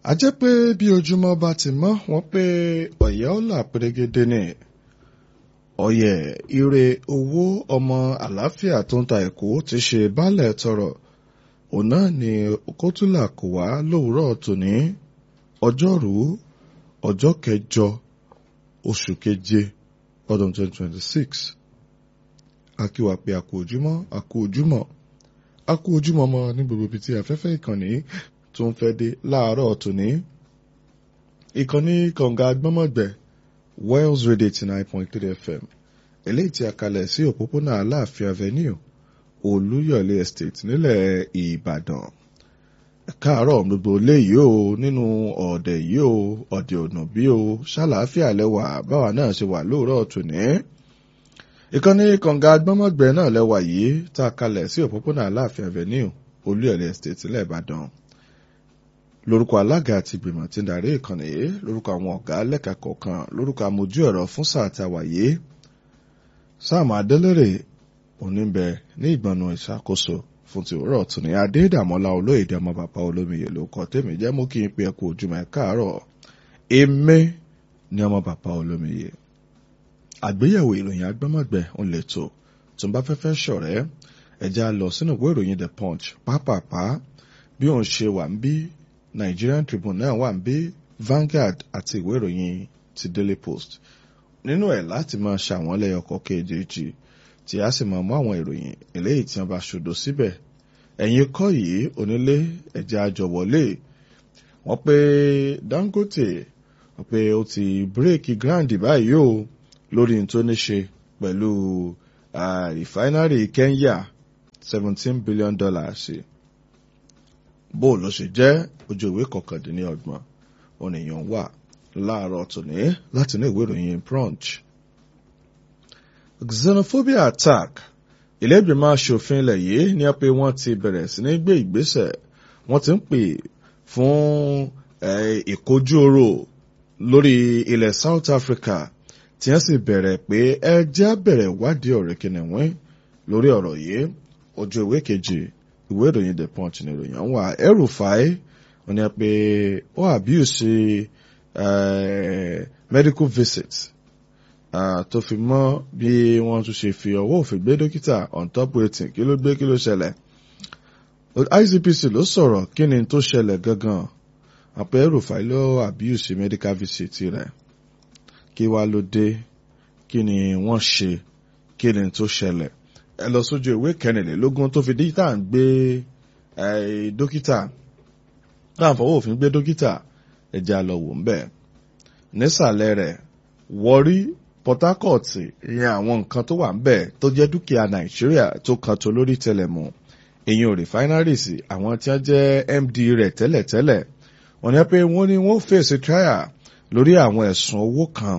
a jẹ́ pé bí ojúmọ́ bá ti mọ́ wọ́n pé ọ̀yẹ́ ọ̀là pérégedé ni ọ̀yẹ́ ire owó ọmọ àlàáfíà tó ń ta èkó ti ṣe baálẹ̀ tọrọ òun náà ni kótólà kò wá lówùúrọ̀ tòní ọjọ́rú ọjọ́ kẹjọ oṣù keje ọdún 2026 akíwà pé àkó ojúmọ́ àkó ojúmọ́ àkó ojúmọ́ mọ́ ní gbogbo ibi tí afẹ́fẹ́ ìkànnì tó ń fẹ́ dé láàárọ̀ tòní ìkànnì kànga gbọ́mọ̀gbẹ́ Wales Radio 89.3 FM eléyìí tí a kalẹ̀ sí òpópónà Aláàfin Avenue Olúyọ̀lé Estate nílẹ̀ Ìbàdàn káàárọ̀ gbogbo léyìí o nínú ọ̀dẹ̀ yìí o ọ̀dẹ̀ ọ̀nà bí o ṣàlàáfíà lẹ́wà báwa náà ṣe wà lóòrọ̀ tòní ìkànnì kànga gbọ́mọ̀gbẹ́ náà lẹ́wà yìí tá a kalẹ̀ sí òpópónà Aláàfin Avenue Olúyọ̀lé Estate nílẹ̀ Ìbàdàn lórúkọ alága àti ìgbìmọ̀ tí ń darí ìkànnì yìí lórúkọ àwọn ọ̀gá lẹ́ka kọ̀ọ̀kan lórúkọ amójú ẹ̀rọ fún sáà tá a wà yìí sáàmù adélèrè oníbẹ̀ ní ìgbọ̀nù ìṣàkóso fún ti òwúrọ̀ tún ní adédàmọ́lá olóyèdè ọmọ bàbá olómiyè ló kọ́ tèmi jẹ́ mú kí n pe ẹkú ojúmọ́ ẹ káàárọ̀ èmi ní ọmọ bàbá olómiyè àgbéyẹ̀wò ìròyìn agbọ́mọ̀gbẹ́ ń lè tó tó ń bá fẹ́fẹ́ ṣọ̀rẹ́ ẹ̀já lọ sínú ìwé ìròyìn the punch pápápá bí òun ṣe wà ń bí Nigerian Tribune náà wà ń bí Vanguard àti ìwé ìròyìn ti Daily Post nínú ẹ̀ láti máa ṣàwọn lẹ́yọkọ̀ kejì tí a sì máa mú àwọn ìròyìn eléyìí tí wọ́n bá ṣòdo síbẹ̀ ẹ̀yin kọ́ yìí onílé ẹ̀jẹ̀ àjọwọlé wọ́n pé Dangote wọ́n pé ó ti bírèkì grand báyìí o lórí n tó ní ṣe pẹ̀lú rìfáínárì Kenya seventeen billion dollars bó ló ṣe jẹ́ ojú ìwé kọkàndínlọ́gbọ̀n ònìyàn wà láàárọ̀ tòní láti ní ìwé ìròyìn Punch. xenophobia attack ilé-ìgbìmọ̀ aṣòfin ilẹ̀ yìí ní pé wọ́n ti bẹ̀rẹ̀ sí ní gbé ìgbésẹ̀ wọ́n ti ń pè fún ìkojú oró lórí ilẹ̀ South Africa tí wọ́n sì bẹ̀rẹ̀ pé ẹ jẹ́ bẹ̀rẹ̀ wádìí ọ̀rẹ́ kìnìún lórí ọ̀rọ̀ yìí ojú ìwé kejì ìwé ìròyìn the punch ní ìròyìn àwọn wà El-Rufai wọ́n ní pé ó abuse medical visit tó fi mọ́ bí wọ́n tún ṣe fi ọwọ́ òfin gbé dókítà on top waiting kí ló gbé kí ló ṣẹlẹ̀ ICPC ló sọ̀rọ̀ kí ni tó ṣẹlẹ̀ gangan àpẹ El-Rufai ló abuse medical visit rẹ̀ kí wá ló dé kí ni wọ́n ṣe kí ni tó ṣẹlẹ̀ ẹ lọ sójú ìwé kẹrìnlélógún tó fi díjítà ń gbé dókítà náà fọwọ́ òfin gbé dókítà ẹja lọ wò ń bẹ̀. nísàlẹ̀ rẹ̀ Warri Port Harcourt ìyẹn àwọn nǹkan tó wà ń bẹ̀ tó jẹ́ dúkìá Nàìjíríà tó kan tó lórí tẹlẹ̀mù èyí ò refineries àwọn tí wọ́n jẹ́ MD rẹ̀ tẹ́lẹ̀tẹ́lẹ̀ wọ́n ní pé wọ́n ní wọ́n fèsì trial lórí àwọn ẹ̀sùn owó kan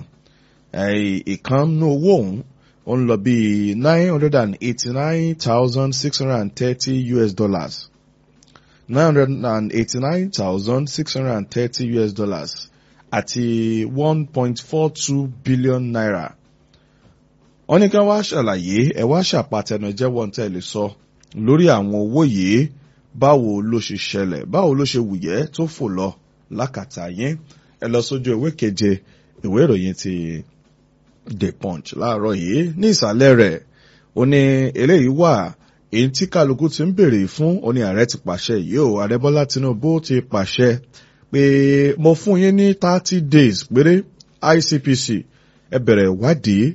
ìkànnú owó òun ó ń lọ bí nine hundred and eighty-nine thousand six hundred and thirty US dollars nine hundred and eighty-nine thousand six hundred and thirty US dollars àti one point four two billion naira. wọ́n ní ká wá ṣàlàyé ẹ wá ṣàpàtẹnujẹ́ wọn tẹ́ lè sọ lórí àwọn owó yìí báwo ló ṣe ṣẹlẹ̀ báwo ló ṣe wùyẹ́ tó fò lọ lákàtà yín ẹ lọ sójú ìwé keje ìwé ìròyìn ti The Punch láàárọ̀ yìí ní ìsàlẹ̀ rẹ̀ ó ní eléyìí wà èyí tí kálukú ti ń béèrè fún ó ní ààrẹ ti pàṣẹ yìí ó ààrẹ Bọ́lá Tinubu ti pàṣẹ pé mo fún yín ní thirty days péré ICPC ẹ bẹ̀rẹ̀ ìwádìí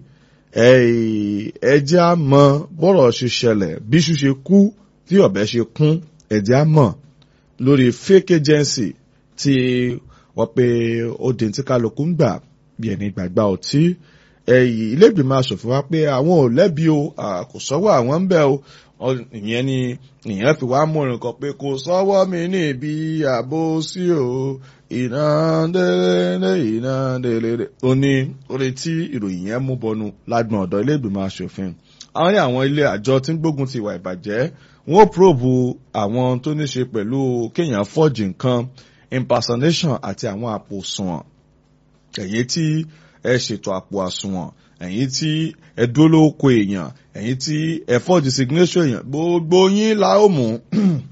ẹ jẹ́ á mọ̀ bọ́rọ̀ ṣe ṣẹlẹ̀ bí iṣu ṣe kú tí ọ̀bẹ ṣe kún ẹ jẹ́ á mọ̀ lórí fake agency tí wọ́n pe ó di tí kálukú ń gbà bí ẹni gbàgbà ọtí ẹ̀yìn ilégbèmọ̀ asòfin wa pé àwọn ò lẹ́bi o kò sọ́wọ́ àwọn ń bẹ̀ o ìyẹn ni ìyẹn fi wá mú nǹkan pé kò sọ́wọ́ mi níbi àbò sí o iná délé iná délé ó ní orí tí ìròyìn yẹn mú bọnu lágbọ̀n ọ̀dọ̀ ilégbèmọ̀ asòfin àwọn ní àwọn ilé àjọ tí ń gbógun ti ìwà ìbàjẹ́ wọn ò probe àwọn tó ní ṣe pẹ̀lú kéèyàn fọ́ọ̀jì nǹkan impersonation àti àwọn àpò sùnwọ̀n ẹ̀yìn tí ẹ ṣètò àpò àsùnwọ̀n ẹ̀yin tí ẹ dúró lóko èèyàn ẹ̀yin tí ẹ fọ́ọ̀dì signation èèyàn gbogbo yín la ó mú kò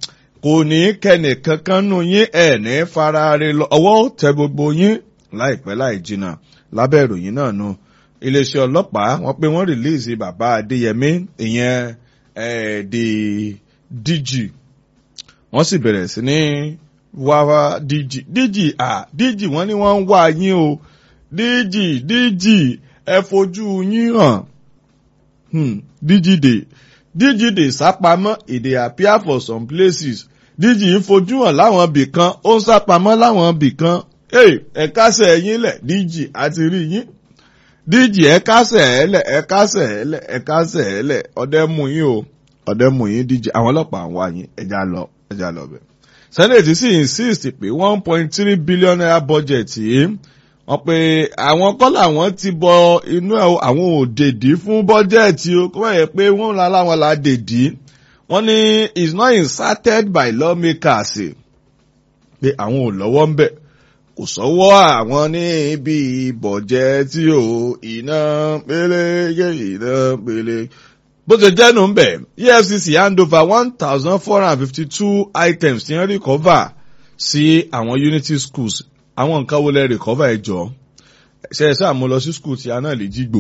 kò ní kẹ́nì kankan nù yín ẹ̀ ní farare lọ ọwọ́ tẹ gbogbo yín láìpẹ́ láì jìnnà lábẹ́ ìròyìn náà nu iléeṣẹ́ ọlọ́pàá wọ́n pé wọ́n rìlíìsì bàbá adéyẹmí ìyẹn di dg wọ́n sì bẹ̀rẹ̀ sí ní wá wá dg dg ah dg wọ́n ní wọ́n ń wá yín o dg dg ẹ fojú yín hàn hmm, dg dey dg dey sápamọ́ e dey appear for some places dg ń fojú hàn láwọn ibì kan ó ń sápamọ́ láwọn ibì kan ẹ kásẹ̀ ẹ̀yìn lẹ̀ dg àti rí yín dg ẹ kásẹ̀ ẹ lẹ̀ ẹ kásẹ̀ ẹ lẹ̀ ẹ kásẹ̀ ẹ lẹ̀ ọdẹ mú yín o ọdẹ mú yín dg àwọn ọlọ́pàá ń wá yín ẹja lọ ẹja lọ bẹ̀. senate sì insist pé one point three billion naira budget yìí wọ́n pe àwọn kọ́ làwọn ti bọ inú ẹ̀ àwọn ò dèdí fún bọ́jẹ̀tì o kó báyẹn pé wọ́n la láwọn la dèdí wọ́n ní is not inserted by lawmakers pé àwọn ò lọ́wọ́ ń bẹ̀ kò sọ́wọ́ àwọn ní ibi bọ̀jẹ̀tì o iná pélé yé iná pélé bó ṣe jẹ́nu ń bẹ̀ efcc hand over one thousand four hundred and fifty two items tí wọ́n recover sí àwọn unity schools àwọn nǹkan wo lẹ recover ẹ jọ ṣe ẹ sáà mo lọ sí school tí a náà lè jígbò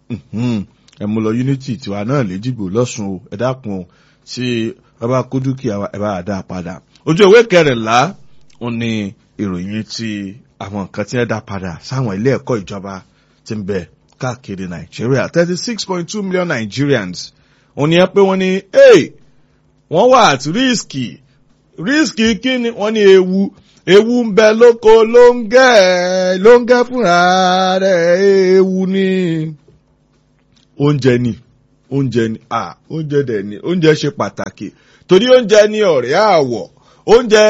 ẹ mo lọ unity tiwa náà lè jígbò lọ́sùn o ẹ dákun o tí wọ́n bá kó dúkìá ẹ bá dá padà ojú ìwé kẹrìnlá ó ní ìròyìn ti àwọn nǹkan tí ẹ dá padà sáwọn ilé ẹ̀kọ́ ìjọba tí ń bẹ káàkiri nàìjíríà thirty six point two million nigerians òun ni ẹ pé wọ́n ní wọ́n wà at risk risk kí ni wọ́n ní ewu ewu ń bẹ lóko ló ń gẹ́ ló ń gẹ́ fúnra rẹ̀ ewu ni oúnjẹ ni oúnjẹ ni ah oúnjẹ dẹ̀ ni oúnjẹ ṣe pàtàkì torí oúnjẹ ni ọ̀rẹ́ àwọ̀ oúnjẹ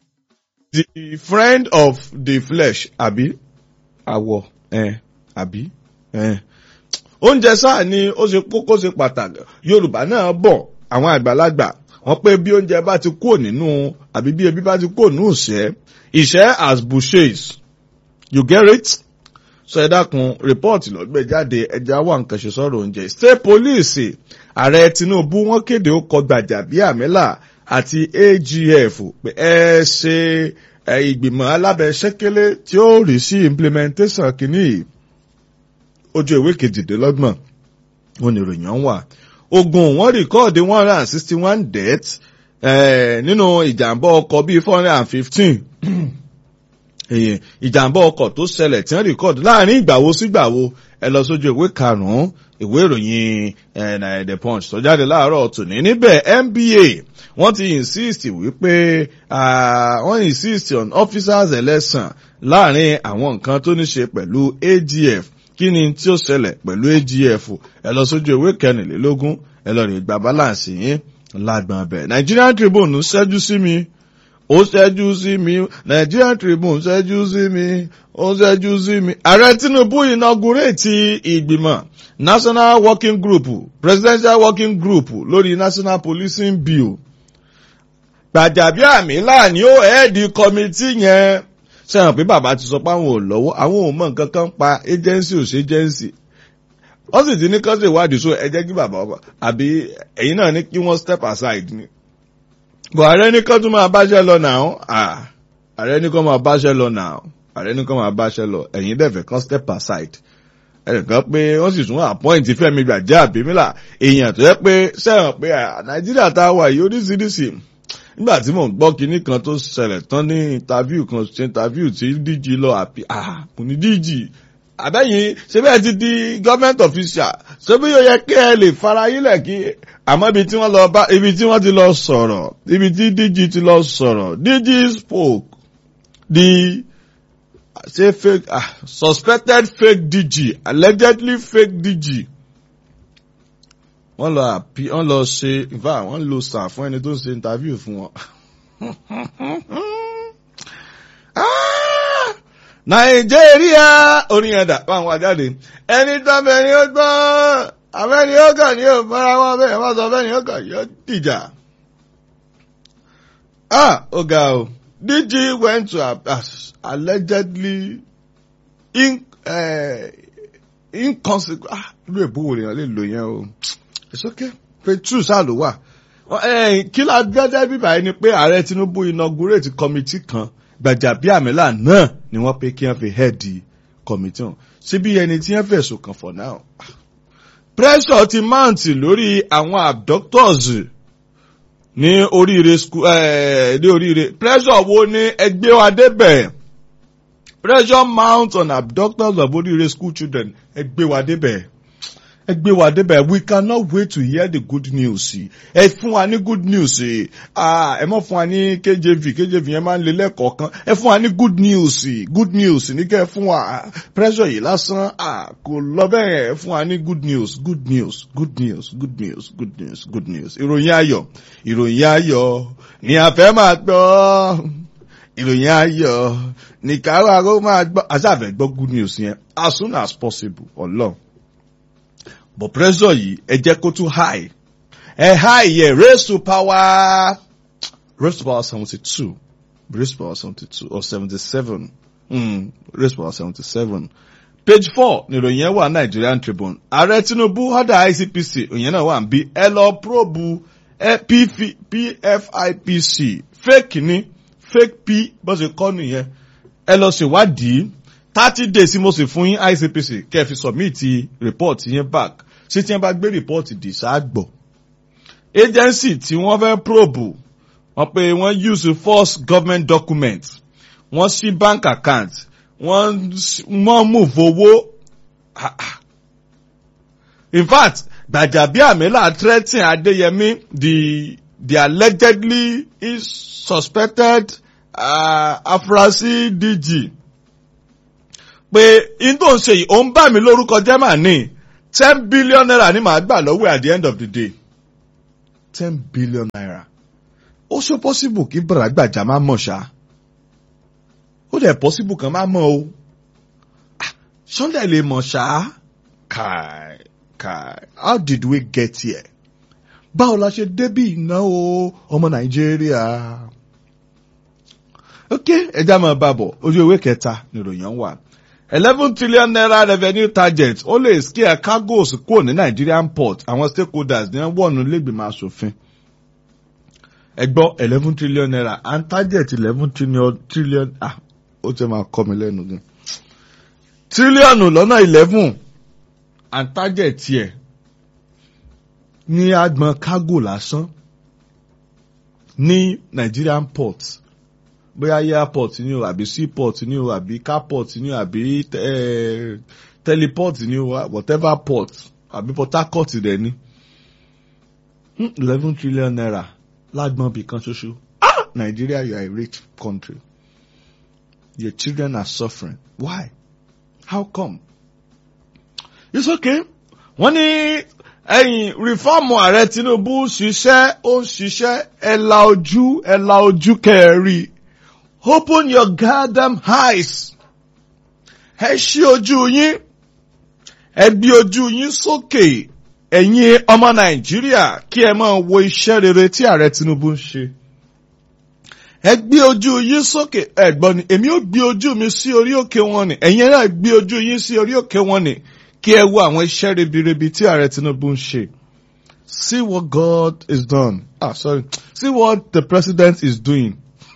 the friend of the flesh àbí àwọ̀ ẹ̀ àbí ẹ̀ oúnjẹ sáà ni ó ṣe kókó ṣe pàtàkì yorùbá náà bọ̀ àwọn àgbàlagbà wọ́n pé bí oúnjẹ bá ti kúrò nínú àbí bí ebi bá ti kúrò nínú ìṣẹ́ ìṣẹ́ as bouchers you get it sọ ẹ dákun rìpọ́ọ̀tì lọ́gbẹ̀ jáde ẹja wà nǹkan ṣe sọ̀rọ̀ oúnjẹ state police ààrẹ tinubu wọ́n kéde ó kọ gbàjàbíàmílà àti agf pé ẹ ṣe ìgbìmọ̀ alábẹ́sẹ́kẹ́lé tí ó rí sí implementation kìíní ojú ìwé kejìdínlọ́gbọ̀n wọn ni ìròyìn wà ogun wọn rìkọ́ọ̀dì one hundred and sixty one deaths nínú ìjàmbá ọkọ̀ bíi four hundred and fifteen ìjàmbá ọkọ̀ tó ṣẹlẹ̀ tí wọ́n rìkọ́ọ̀dì láàrin ìgbàwo sígbàwo ẹ lọ sójú ìwé karùn-ún ìwé ìròyìn the punch tó jáde láàárọ̀ tòní níbẹ̀ nba wọ́n ti insist wípé wọ́n insist on officers election láàrin àwọn nǹkan tó ní ṣe pẹ̀lú agf kí ni tí ó ṣẹlẹ̀ pẹ̀lú agf ẹ lọ sójú ìwé kẹrìnlélógún ẹ lọ rí gba balance yín lágbọ̀n bẹ̀ nigerian tribune ṣẹ́jú sí mi ó ṣẹ́jú sí mi nigerian tribune ṣẹ́jú sí mi ó ṣẹ́jú sí mi. ààrẹ tinubu inaugurate ìgbìmọ̀ national working group presidential working group lórí national policing bill. gbàjàbíàmílà ni ó ẹ̀ẹ́dì kọ́mítì yẹn sẹ́wọ̀n pé bàbá ti sọ pé àwọn ò lọ́wọ́ àwọn ò mọ nǹkan kan pa agency ò ṣe agency wọ́n sì ti ní kọ́sì ìwádìí so ẹ jẹ́ kí bàbá ọba àbí ẹ̀yin náà ní kí wọ́n step aside ni. bọ̀ ààrẹ ní kọ́ tún máa báṣẹ́ lọ náà ààrẹ ní kọ́ máa báṣẹ́ lọ náà ààrẹ ní kọ́ máa báṣẹ́ lọ ẹ̀yin dẹ̀fẹ̀ kan step aside. ẹnìkan pé wọ́n sì tún appoint Fẹ́mi Gbàjàbíàmílà èèyàn tó yẹ pé sẹ́wọ̀n pé Nàìjíríà tá a wà yìí oríṣiríṣi nígbà tí mò ń gbọ́ kinní kan tó ṣẹlẹ̀ tán ní interview kan ṣe interview tí DG lọ àbí ah kò ní DG àbẹ́yìn ṣé bẹ́ẹ̀ ti di government official ṣé bí yóò yẹ kí ẹ lè fara yílẹ̀ kí àmọ́ ibi tí wọ́n lọ bá ibi tí wọ́n ti lọ sọ̀rọ̀ ibi tí DG ti lọ sọ̀rọ̀ DG spoke the say fake ah suspected fake DG allegedly fake DG wọ́n lọ àpí wọ́n lọ ṣe ìfà wọ́n lo sàn fún ẹni tó ń ṣe interview fún wọn. nàìjíríà orin ẹ̀dà báwọn wá jáde ẹni tó bẹ̀rẹ̀ ó gbọ́n àbẹ́ni ó kàn ní òmọ́ra wọn bẹ́ẹ̀ wọ́n sọ bẹ́ẹ̀ ni ó kàn yóò dìjà. ah ó ga o DG went to uh, allegedly in, uh, inconsequent ah irú èbó wo lèèyàn lè lò yẹn o it's okay page two sáà ló wà Eh, kí la gbẹ́dẹ́ bíbá yìí ni pé ààrẹ Tinubu inaugurate committee kan Gbajabiamila náà ni wọ́n pé kí wọ́n fi head committee hàn síbi ẹni tí wọ́n fẹ̀sùn kàn for now. pressure ti mount lórí àwọn abductors ní oríire school eh, ní oríire pressure wo ni ẹgbẹ́ wa débẹ̀ pressure mount on abductors of oríire school children ẹgbẹ́ wa débẹ̀ ẹ gbé wa débẹ̀ we cannot wait to hear the good news ẹ fún wa ní good news ah ẹ mọ̀ fún wa ní KJV KJV yẹn máa ń lé lẹ́kọ̀ọ̀kan ẹ fún wa ní good news good news ní kẹ́ ẹ fún wa pressure yìí lásán ah kò lọ bẹ́ẹ̀ ẹ fún wa ní good news good news good news good news good news good news ìròyìn ayọ̀ ìròyìn ayọ̀ ni a fẹ́ máa gbọ́ ìròyìn ayọ̀ ní káwá kó máa gbọ́ àṣàfẹ́ gbọ́ good news yẹn as soon as possible ọlọ́run but pressure yìí ẹ jẹ́ kó tún high ẹ high yẹ raise to power raise to power seventy two raise to power seventy two or seventy seven mm, raise to power seventy seven page four nìròyìn yẹn wà Nigerian Tribune ààrẹ Tinubu ọ̀dà ICPC òyìn náà wà ń bí ẹ lọ probu PFIPC fake ni fake p bó ṣe kọ́ nìyẹn ẹ lọ ṣèwádìí thirty days mo sì fún yín ICPC kẹ́ ẹ fi submit report yẹn back ṣé tí wọ́n bá gbé report dì ṣáàgbọ̀ agency tí wọ́n fẹ́ probe wọ́n pé wọ́n use false government document wọ́n ṣí bank account wọ́n wọ́n move owó in fact Gbajabiamila threaten Adeyemi the the allegedly is suspected uh, afurasí DG pé in tó ń ṣe yìí ó ń bà mí lórúkọ jẹ́ mà ní ten billion naira ni màá gbà lọ́wọ́ at the end of the day ten billion naira ó ṣe possible kí bàrà gbàjà má mọ̀ ṣá ó dẹ̀ possible kan má mọ̀ o sunday lè mọ̀ ṣá kai kai how did we get here báwo la ṣe débí ìnáwó ọmọ nàìjíríà ok ẹja máa bá bọ̀ ojú ewé kẹta nìròyìn wà eleven trillion naira revenue target ó lè scare cargoes kúrò ní Nigerian port àwọn stakeholders ní wọ́n lẹ́gbẹ̀mọ aṣòfin ẹ gbọ́ eleven trillion naira and target eleven trillion trillion ah ó ti máa kọ́ mi lẹ́nu gan tírílíọ̀nù lọ́nà eleven and target tiẹ̀ ní agbọn cargo lásán ní Nigerian port bóyá airport ni o àbí seaport ni o àbí carport ni o àbí eh, teleport ni o whatever port àbí Port Harcourt dẹ̀ ni eleven trillion naira lágbọ́n bì kan ṣoṣo ah Nigeria you are a rich country your children are suffering why how come it's okay wọ́n ní ẹ̀yìn rìfọ́ọ̀mù ààrẹ Tinubu ṣiṣẹ́ ó ń ṣiṣẹ́ ẹ la ojú ẹ la ojú kẹrí open your goddamn eyes ẹ ṣí ojú yín ẹ gbé ojú yín sókè ẹ̀yin ọmọ Nàìjíríà kí ẹ máa wo iṣẹ́ rere tí ààrẹ Tinubu ń ṣe ẹ gbé ojú yín sókè ẹ̀gbọ́n ni èmi ò gbé ojú mi sí orí òkè wọn ni ẹ̀yin náà gbé ojú yín sí orí òkè wọn ni kí ẹ wo àwọn iṣẹ́ ribiribi tí ààrẹ Tinubu ń ṣe. See what God is done. Ah, sorry. See what the president is doing.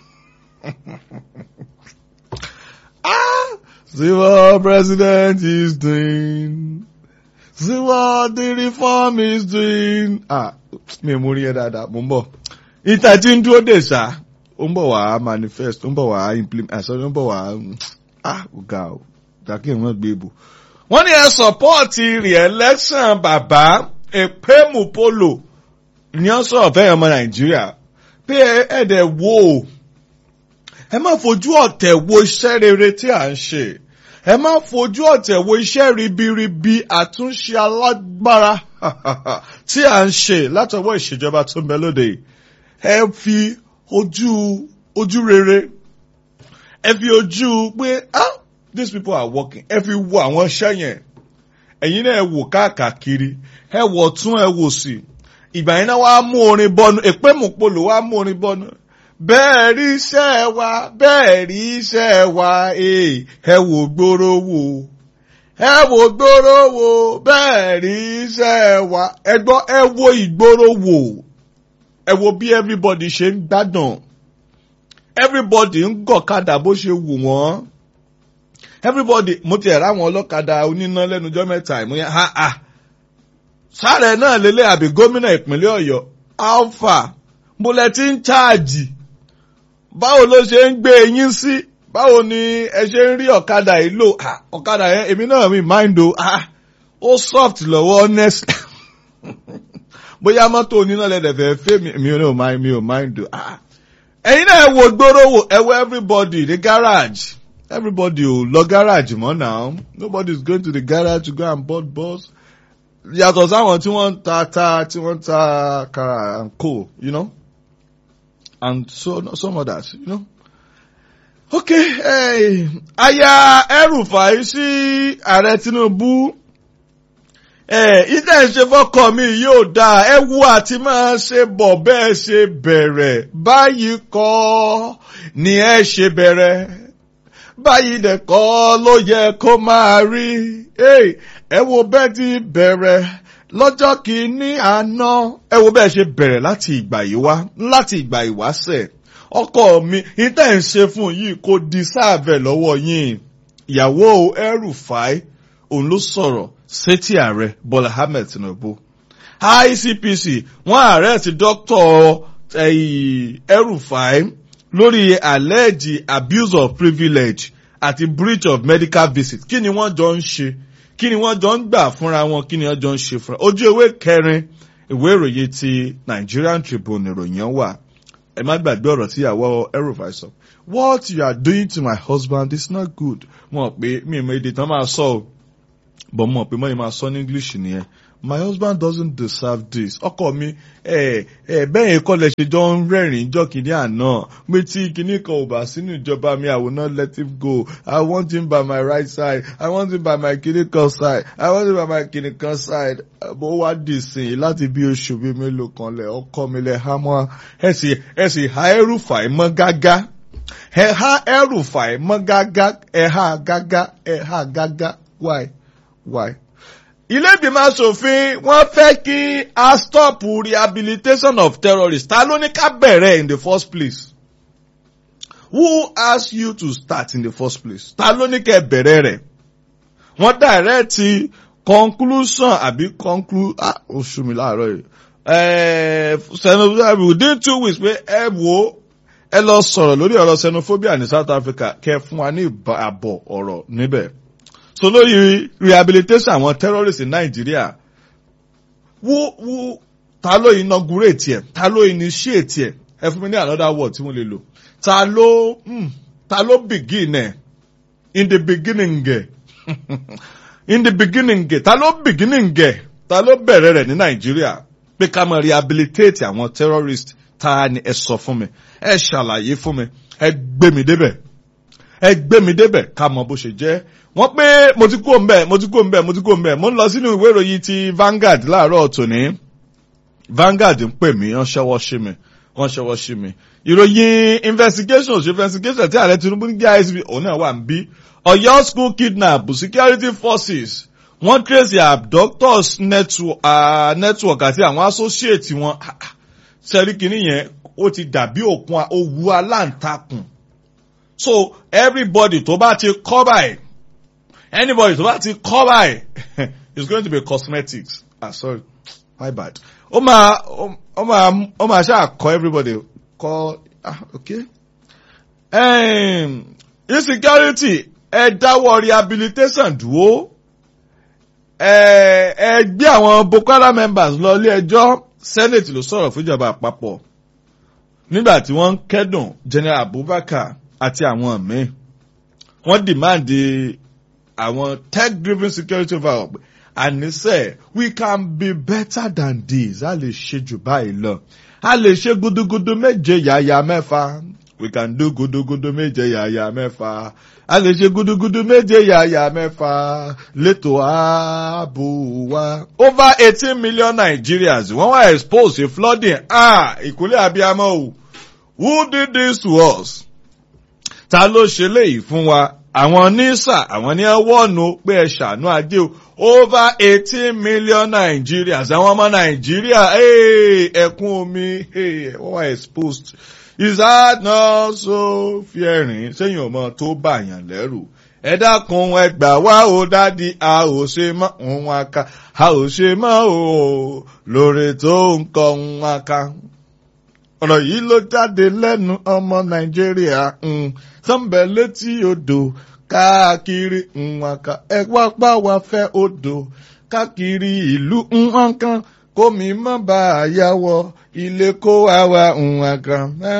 ah, see what president is doing. See what the reform is doing. Ah, mi ò mú rí ẹ dáadáa, mo ń bọ̀. Ìta tí ń dúró dè sá, ó ń bọ̀ wá manifest, ó ń bọ̀ wá implement, àṣọ ó ń bọ̀ wá, ah, ọ̀gá o, dàkí ìwọ̀n gbé ibò wọ́n ní ẹ sọ̀pọ́ọ̀tì re-election bàbá èpémù polo ní ọ́ sọ̀rọ̀ fẹ́yàn ọmọ nàìjíríà pé ẹ̀ẹ́dẹ̀ wo ẹ má fojú ọ̀tẹ̀ wo iṣẹ́ rere tí à ń ṣe ẹ má fojú ọ̀tẹ̀ wo iṣẹ́ ribiribi àtúnṣe alágbára tí à ń ṣe látọwọ́ ìṣèjọba tó ń bẹ lóde ẹ fi ojú ojú rere ẹ fi ojú pé ah these people are working ẹ fi wo àwọn iṣẹ́ yẹn ẹ̀yin náà ẹ wò káàkiri ẹ wò tún ẹ wò sí ìgbà yẹn náà wàá mú orin bọnu èpè mùpolò wàá mú orin bọnu bẹ́ẹ̀ rí iṣẹ́ wa bẹ́ẹ̀ rí iṣẹ́ wa ẹ wò gbòòrò wò ẹ wò gbòòrò wò bẹ́ẹ̀ rí iṣẹ́ wa ẹ gbọ́ ẹ wo ìgboro wò ẹ wo bí everybody ṣe ń gbádùn everybody ń gọ̀kadà bó ṣe wù wọ́n everybody mo ti ẹ̀rọ àwọn ọlọ́kadà oníná lẹ́nujọ́ mẹ́ta ìmúyẹ́ ha ha sáré náà lélẹ̀ àbí gómìnà ìpínlẹ̀ ọ̀yọ́ alpha mo lẹ ti ń cháàjì báwo ló ṣe ń gbé eyín sí báwo ni ẹ ṣe ń rí ọ̀kadà yìí lò ọ̀kadà yẹn èmi náà mi mind o ó soft lọ́wọ́ honest bóyá mọ́tò oníná lẹ́dẹ̀ fẹ́ fẹ́ mi ò mind mi ò mind o ẹ̀yin náà ẹ wo gbóró wo ẹ wo everybody ní garage everybody ò lọ garage mọ́ now nobody is going to the garage to go and board bus yàtọ̀ sáwọn tí wọ́n ń ta ta tí wọ́n ń ta kara and co you know and so some others you know. okay hey, aya El-Rufai sí ààrẹ Tinubu ìdá ìṣe fọkọ mi yóò dáa ẹ wú àti máa ṣe bọ̀ bẹ́ẹ̀ ṣe bẹ̀rẹ̀ báyìí kọ́ ni ẹ ṣe bẹ̀rẹ̀ báyìí dẹ̀ kọ́ ló yẹ kó máa rí ẹ wo bẹ́ẹ̀ ti bẹ̀rẹ̀ lọ́jọ́ kìíní àná ẹ wo bẹ́ẹ̀ ṣe bẹ̀rẹ̀ láti ìgbà yìí wá láti ìgbà ìwáṣẹ̀ ọkọ mi ìdá ìṣe fún yìí kò di sáàbẹ̀ lọ́wọ́ yín ìyàwó El-Rufai òun ló sọ̀rọ̀ sétí ààrẹ Bọ́lá Ahmed Tinubu ICPC wọ́n ààrẹ ti dókítà El-Rufai lórí alleged abuse of privilege àti breach of medical visit kí ni wọ́n jọ ń ṣe kí ni wọ́n jọ ń gbà fúnra wọn kí ni wọ́n jọ ń ṣe fúnra ojú ewé kẹrin ìwé ìròyìn ti Nigerian Tribune ìròyìn wà ẹ má gbàgbé ọ̀rọ̀ tí ìyàwó El-Rufai sọ what you are doing to my husband is not good wọn pé mi ò mọ èdè tán máa sọ o bọ̀ mọ̀ pé mọ́ ni máa sọ ní English nìyẹn my husband doesn't deserve this ọkọ mi ẹ ẹ bẹ́ẹ̀ yẹn kọ́ lẹ ṣe jọ ń rẹ́rìn-ín jọ kìíní àná pé tí kinní kan ò bá sínú ìjọba mi I will not let him go I want him by my right side I want him by my kinní kan side I want him by my kinní kan side bó wá dì sìn láti bí oṣù bíi mélòó kan lẹ ọkọ mi lẹ há mọ́ ẹ sì ẹ sì há El-Rufai mọ́ gágá ẹ há El-Rufai mọ́ gágá ẹ há gágá ẹ há gágá why why ilé ìgbìmọ̀ asòfin wọ́n fẹ́ kí a stop rehabilitation of terrorists ta ló ní ká bẹ̀rẹ̀ in the first place who asked you to start in the first place ta ló ní kẹ́ bẹ̀rẹ̀ rẹ̀ wọ́n direct conclusion àbí conclude ah oṣù mi láàárọ̀ yìí xenophobia within two weeks pé ẹ wo ẹ lọ sọ̀rọ̀ lórí ọ̀rọ̀ xenophobia ní South Africa kẹ́ fún wa ní àbọ̀ ọ̀rọ̀ níbẹ̀ so lórí rehabilitation àwọn terrorists in Nigeria who who ta ló inaugurate ẹ ta ló initiate ẹ ẹ fún mi ní another word tí wọ́n lè lò ta ló mm, ta ló begin ẹ in the beginning ẹ in the beginning ẹ ta ló beginning ẹ ta ló bẹ̀rẹ̀ rẹ̀ ní Nigeria pé ká máa rehabilitate àwọn terrorists ta ni ẹ sọ fún mi ẹ ṣàlàyé fún mi ẹ gbé mi débẹ̀ ẹ gbé mi débẹ̀ ká mọ bó ṣe jẹ́ wọ́n pé mo ti kú òǹbẹ̀ mo ti kú òǹbẹ̀ mo ti kú òǹbẹ̀ mo ń lọ sínú ìwé ìròyìn ti Vanguard láàárọ̀ tòní Vanguard ń pè mí wọ́n ṣẹ́wọ́ sí mi wọ́n ṣẹ́wọ́ sí mi ìròyìn investigation ṣe investigation tí ààrẹ Tinubu ní GISB òun náà wà ń bí Ọ̀yọ́ school kidnap security forces wọ́n trace abductors network, uh, network àti àwọn associate wọn sẹ́ríkìní yẹn ó ti dàbí òkun owó aláǹtakùn so everybody tó bá ti kọ́ báyìí anybody tó bá ti kọ́ báyìí it's going to be cosmetics ah sorry my bad ó máa ó máa ó máa ṣáà kọ́ everybody kọ́ ah okay um, insecurity ẹ dáwọ́ rehabilitation dúró ẹ ẹ gbé àwọn Boko Haram members lọ ilé ẹjọ́ senate ló sọ̀rọ̀ fúnjọba àpapọ̀ nígbà tí wọ́n ń kẹ́dùn general Abubakar àti àwọn míì wọ́n dìmáàdì àwọn tech driven security overhaul àníṣe we can be better than this a lè ṣe jù báyìí lọ a lè ṣe gudugudu méje yàyà mẹ́fà we can do gudugudu méje yàyà mẹ́fà a lè ṣe gudugudu méje yàyà mẹ́fà létò ààbò wa. over eighteen million Nigerians wọ́n wá expose to flooding ah ìkúlẹ̀ abiyamọ o who did this to us? ta ló ṣe léyìí fún wa àwọn nísà àwọn ní ẹwọ́ọ̀nù pé ẹ ṣàánú ajé o over eighteen million Nigerians àwọn ọmọ Nàìjíríà hey, ẹkún omi hey, wọ́n wá exposed is that not so fearing sẹ́yìn ọmọ tó bàyàn lẹ́rù ẹ dákun ẹ gbà wá o dádì a ò ṣe mọ́ òun aka a ò ṣe mọ́ o lóore tó ń kọ òun aka ọ̀rọ̀ yìí ló jáde lẹ́nu ọmọ nàìjíríà sọ́nbẹ̀ létí odò káàkiri nwaka ẹ wá pa wá fẹ́ odò káàkiri ìlú nǹkan kómi mọ́ bá a yá wọ ilé kó wá wá nwaka.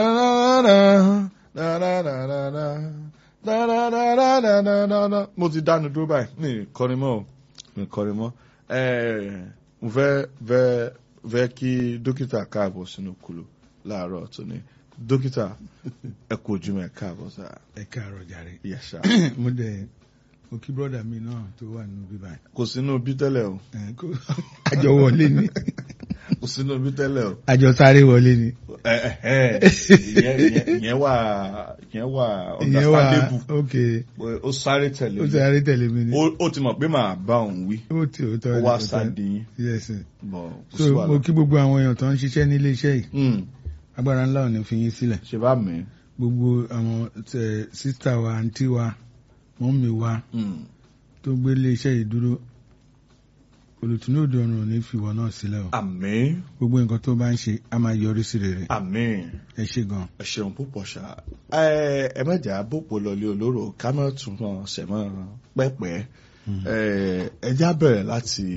mo ti dánu dúró báyìí ní kọrin mọ́ ní kọrin mọ́ mo fẹ́ fẹ́ fẹ́ kí dókítà káàbọ̀ sínú kùlù láàárọ̀ tó ní dókítà ẹ kú ojúmọ́ ẹ káàbọ̀ sá. ẹ káàárọ̀ jàre. yẹsà. mo dẹ̀ mo kí brọ́dà mi náà tó wà nínú bíbá yìí. kò sínú bí tẹ́lẹ̀ o. ẹ kó àjọ wọlé ni. kò sínú bí tẹ́lẹ̀ o. àjọ sáré wọlé ni. ẹ ẹ ìyẹn ìyẹn ìyẹn wà ìyẹn wà ìyẹn wà understandable ok ó sáré tẹ̀lé ó mi sáré tẹ̀lé mi ni. ó ó ti mọ̀ pé màá bá òun wí ó ti ó tọ́ ó ẹ wá ó tọ́ ẹ. sáde yín yes sir. bọ̀ kò so sí mo wàhálà. kí gbogbo àwọn èèyàn tó ń ṣiṣẹ́ nílé iṣẹ́ yìí Mm, agbára ńlá ò ní fi yín sílẹ̀ ṣe bá mi. gbogbo àwọn tẹ sísítà wa àǹtí wa mọ́mì wa Mm, tó gbé ilé iṣẹ́ yìí dúró olùtúnú òde ọ̀run ò ní fi ìwọ náà sílẹ̀ o àmín gbogbo nǹkan tó bá ń ṣe á máa yọrí sí rere àmín. ẹ ṣé gan. ẹ ṣeun púpọ̀ ṣá ẹ ẹ mẹ́jà bòpò lọlé olóró ká má tún mọ̀ ṣẹ̀mọ́ pẹ́pẹ́ ẹ ẹ já bẹ̀rẹ̀ láti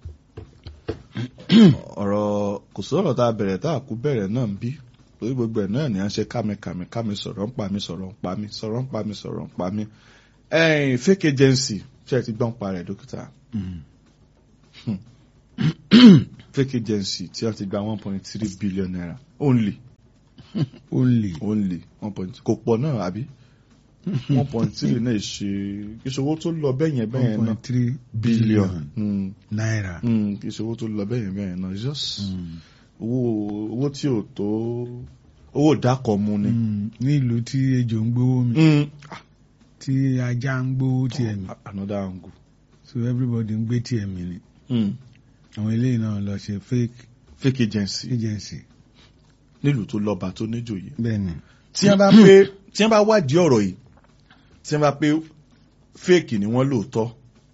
ọ̀rọ̀ kò sí ọ̀rọ̀ tá a bẹ̀rẹ̀ tá a kú bẹ̀rẹ̀ náà ń bí lórí gbogbo ẹ̀ náà ni à ń ṣe kámikàmi kámi sọ̀rọ̀ ń pa mi sọ̀rọ̀ ń pa mi sọ̀rọ̀ ń pa mi sọ̀rọ̀ ń pa mi ẹ̀yìn fake agency ṣe é ti gbọ́n pa rẹ̀ dókítà Mm. fake agency tí wọ́n ti gba one point three billion naira only only only one point kò pọ̀ náà àbí one point three náà ṣe ìṣòwò tó lọ bẹ́yẹn one bẹ́yẹn náà point three billion billion Mm, naira. mm, ìṣòwò tó lọ bẹ́yẹn bẹ́yẹn náà It's just Mm. owó owó tí ò tó owó dákọ̀ mu ni. Mm. ní ìlú tí ejò ń gbówó mi Mm, tí ajá ń gbówó tiẹ̀ mi another angle. so everybody ń gbé tiẹ̀ mi ni Mm, àwọn eléyìí náà lọ ṣe fake fake agency agency nílùú tó lọ́ba tó níjòyè. bẹ́ẹ̀ ni tí wọ́n bá pé tí wọ́n bá wádìí ọ̀rọ̀ yìí tí wọ́n bá pé fake ni wọ́n lóòótọ́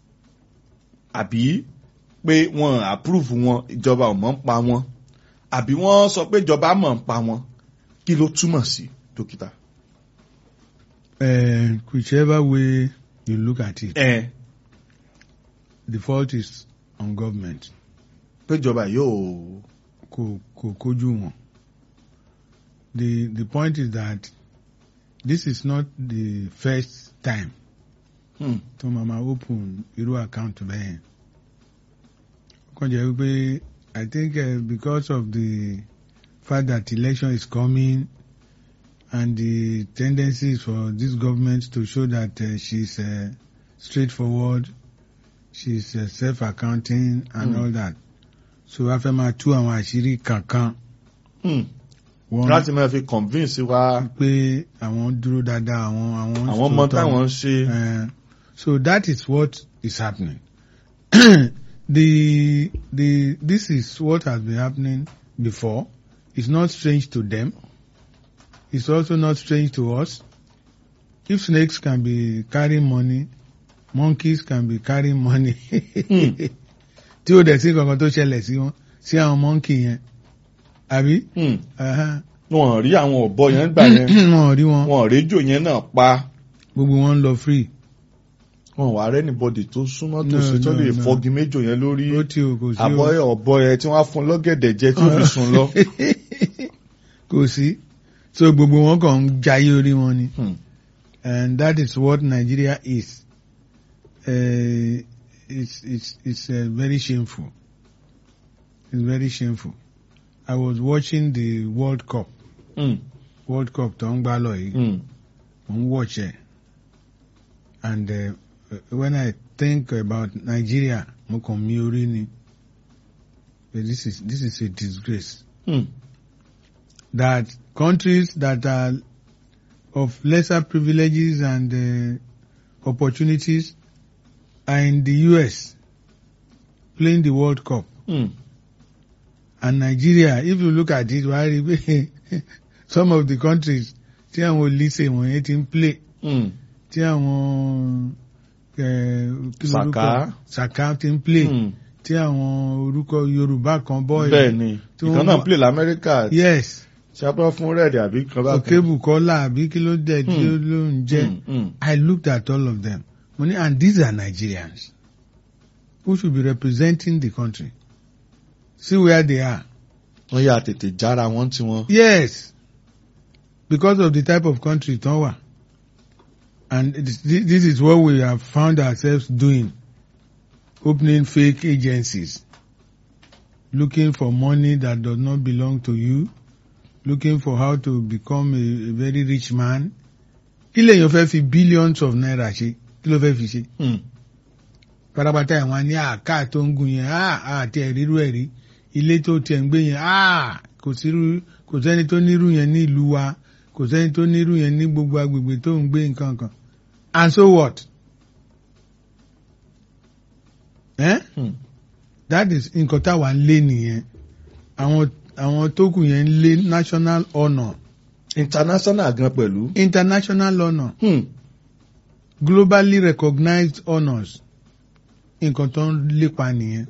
àbí pé wọ́n approve wọn ìjọba ò mọ̀ ń pa wọn àbí wọ́n sọ pé ìjọba mọ̀ ń pa wọn kí ló túmọ̀ sí dókítà. uh, whichever way you look at it ẹ the fault is on government pé ìjọba yóò kò kò kójú wọn the the point is that this is not the first time hmm, tó máa ma open irú account bẹ́ẹ̀ kàn jẹ́ wípé I think uh, because of the fact that election is coming and the tendency is for this government to show that uh, she's uh, straightforward she's uh, self-accounting and Mm. all that so a fẹ́ máa tú àwọn àṣírí kankan hmm, wọ́n láti máa fi convince wa pé àwọn dúró dáadáa àwọn àwọn àwọn ọmọ sòótọ́. táwọn ń ṣe. Uh, so that is what is happening. the the this is what has been happening before. It's not strange to them. It's also not strange to us. If snakes can be carrying money, monkeys can be carrying money. Tí o dẹ̀ sí kankan tó ṣẹlẹ̀ sí wọn sí àwọn monkey yẹn. Àbí? Hmm, Aha. wọn ò rí àwọn ọ̀bọ yẹn gbà yẹn Wọn ò rí wọn. wọn ò rédíò yẹn náà pa. Gbogbo wọn ń lọ free. wọn wà rẹ́nìbọ̀dì tó súnmọ́ tó No, ṣe tó no, lè no. fọ́gi méjò yẹn lórí Ó tí o kò sí o. àbọ̀ ọ̀bọ yẹn tí wọ́n á fún lọ́gẹ̀dẹ̀ jẹ tí ó fi sùn lọ. kò sí so gbogbo wọn kàn ń jayé orí wọn ni Hmm. and that is what Nigeria is uh, it's it's it's uh, very shameful it's very shameful I was watching the World Cup Hmm. World Cup tó ń gbá lọ yìí Hmm. mo ń watch ẹ and uh, when I think about Nigeria mo kàn mí orí ni but this is this is a disgrace. Hmm. that countries that are of lesser privileges and uh, opportunities are in the US playing the World Cup. Hmm. And Nigeria, if you look at it, wàá rí i pé some of the countries tí àwọn olùsè wọ̀nyẹn ti ń play Hmm. tí àwọn eh, kí lorúkọ? Saka. Saka ti ń play Hmm. tí àwọn orúkọ Yorùbá kan bọ́ bẹ́ẹ̀ ni tí ìkan wọ́n náà wá- play lamẹ́ríkà yes ṣàpọ̀ fún rẹ́ẹ̀dì àbí kan bá Okebo Kola àbí kí ló dẹ̀ tí ó Hmm. ló ń jẹ́. Hmm, hmm. I looked at all of them. Money, and these are Nigerians who should be representing the country. See where they are. wọ́n yà tètè jára wọn tí wọ́n. Yes, because of the type of country tán wà. And it is- thi- this is what we have found ourselves doing. Opening fake agencies. Looking for money that does not belong to you. Looking for how to become a, a very rich man. Kí lèèyàn fẹ́ fi billions of naira ṣe? Kí ló fẹ́ fi ṣe? Hmm. pátápátá ẹ̀wọ̀n ní àká tó ń gun yẹn àti ẹ̀rírú ẹ̀rí ilé tó tiẹ̀ ń gbé yẹn ah, kò sírú kò sẹ́ni tó nírú yẹn ní ìlú wa kò sẹ́ni tó nírú yẹn ní gbogbo agbègbè tó ń gbé nǹkan kan and so what? Eh? Hmm. that is nǹkan táwa ń lé nìyẹn àwọn àwọn tó kù yẹn ń lé national honour international gan pẹ̀lú. international honour Hmm. globally recognized honours nǹkan tó ń lépa nìyẹn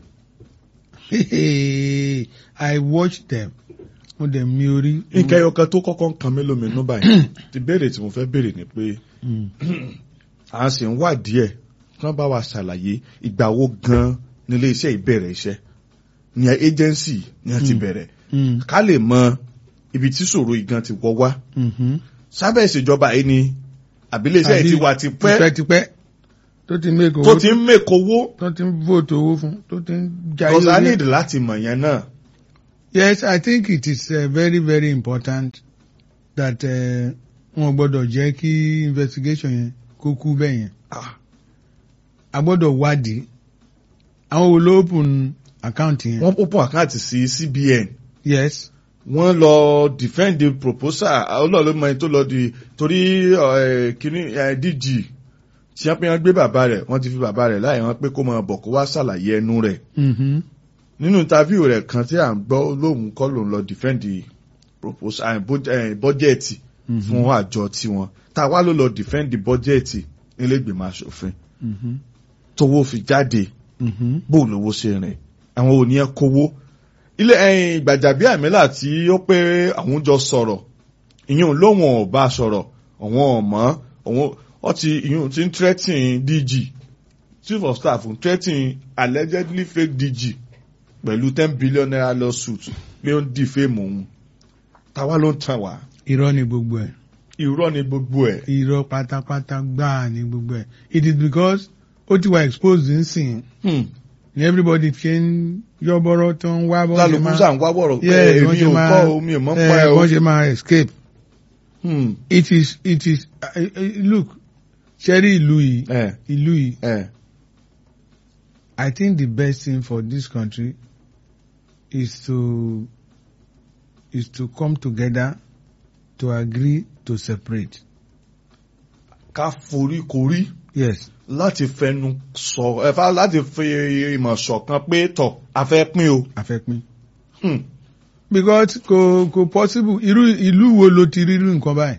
I watched them mo dẹ̀ mi orí. nǹkan ẹyọ kan tó kọ́kọ́ ń kan mí lóminú báyìí ti béèrè tí mo fẹ́ béèrè ni pé Mm. à ń sì ń wà díẹ̀ kí wọ́n bá wa ṣàlàyé ìgbà wo gan nílé iṣẹ́ ìbẹ̀rẹ̀ iṣẹ́ ní agency ni wọ́n ti Hmm. bẹ̀rẹ̀ Mm. ká lè mọ ibi tí ṣòro ìgan ti wọ́ wá Mhm. sábẹ́ ìṣèjọba yìí ni àbílẹ̀ iṣẹ́ yìí ti wà ti pẹ́ tipẹ́tipẹ́ tó ti make owó tó ti ń mèkó owó tó ti ń vote owó fún tó ti ń jayé kọ́sá orí ẹ̀. nídìí láti mọ̀ yẹn náà. Yes, I think it is uh, very very important that uh, wọn gbọ́dọ̀ jẹ́ kí investigation yẹn kó kú bẹ́ẹ̀ yẹn. Ah, A gbọ́dọ̀ wádìí àwọn wo ló open account yẹn. wọ́n open account sí CBN Yes. wọ́n lọ defend the proposal ọlọ́ọ̀lọ́ mọ ẹni tó lọ di torí eh, kíní eh, DG tí wọ́n pé wọ́n gbé bàbá rẹ̀ wọ́n ti fi bàbá rẹ̀ láì wọ́n pé kó máa bọ̀ kó wá ṣàlàyé ẹnu rẹ̀ Mm-hmm. nínú interview rẹ̀ kan tí à ń gbọ́ lóhùn kọ́ lòun lọ defend the proposal eh, bud- eh, budget fún àjọ tiwọn tá a wá ló lọ defend the budget nílé ìgbìmọ̀ asòfin Mm-hmm. tówó fi jáde Mm-hmm. bó lówó ṣe rìn àwọn ò ní ẹ kówó ilé ẹyin gbàjàbí àmìlà tí ó pé àwọn jọ sọ̀rọ̀ ìyẹn lóhùn ò bá sọ̀rọ̀ àwọn ọmọ àwọn ó ti ìyẹn ti ń threatening DG chief of staff ń threatening allegedly fake DG pẹ̀lú ten billion naira lawsuit pé ó ń defame òun táwa ló ń tàn wá Irọ́ ni gbogbo ẹ̀. irọ́ ni gbogbo ẹ̀ Irọ́ pátápátá gbáà ni gbogbo ẹ̀. It is because ó ti wà exposed nsìn Hmm. ni everybody ṣe ń yọ́bọ́rọ́ tó ń wá bọ́ ṣe lálùkù máa sàn wá wọ̀rọ̀ pé Yes, èmi wọ́n ṣe ò máa- kọ́ omi ò mọ́ eh, pa ẹ̀ o. wọ́n ṣe máa escape. Hmm. It is it is uh, uh, look ṣẹ́rí ìlú yìí Eh, ìlú yìí eh. I think the best thing for this country is to is to come together to agree to separate. ká forí korí Yes. láti fẹnu sọ ẹfà láti fi ìmọ̀ ṣọ̀kan pé tọ̀ a fẹ́ pín o. Afẹ́pín. Hmm. Because kò kò possible irú ìlú wo ló ti rí irú nǹkan báyìí?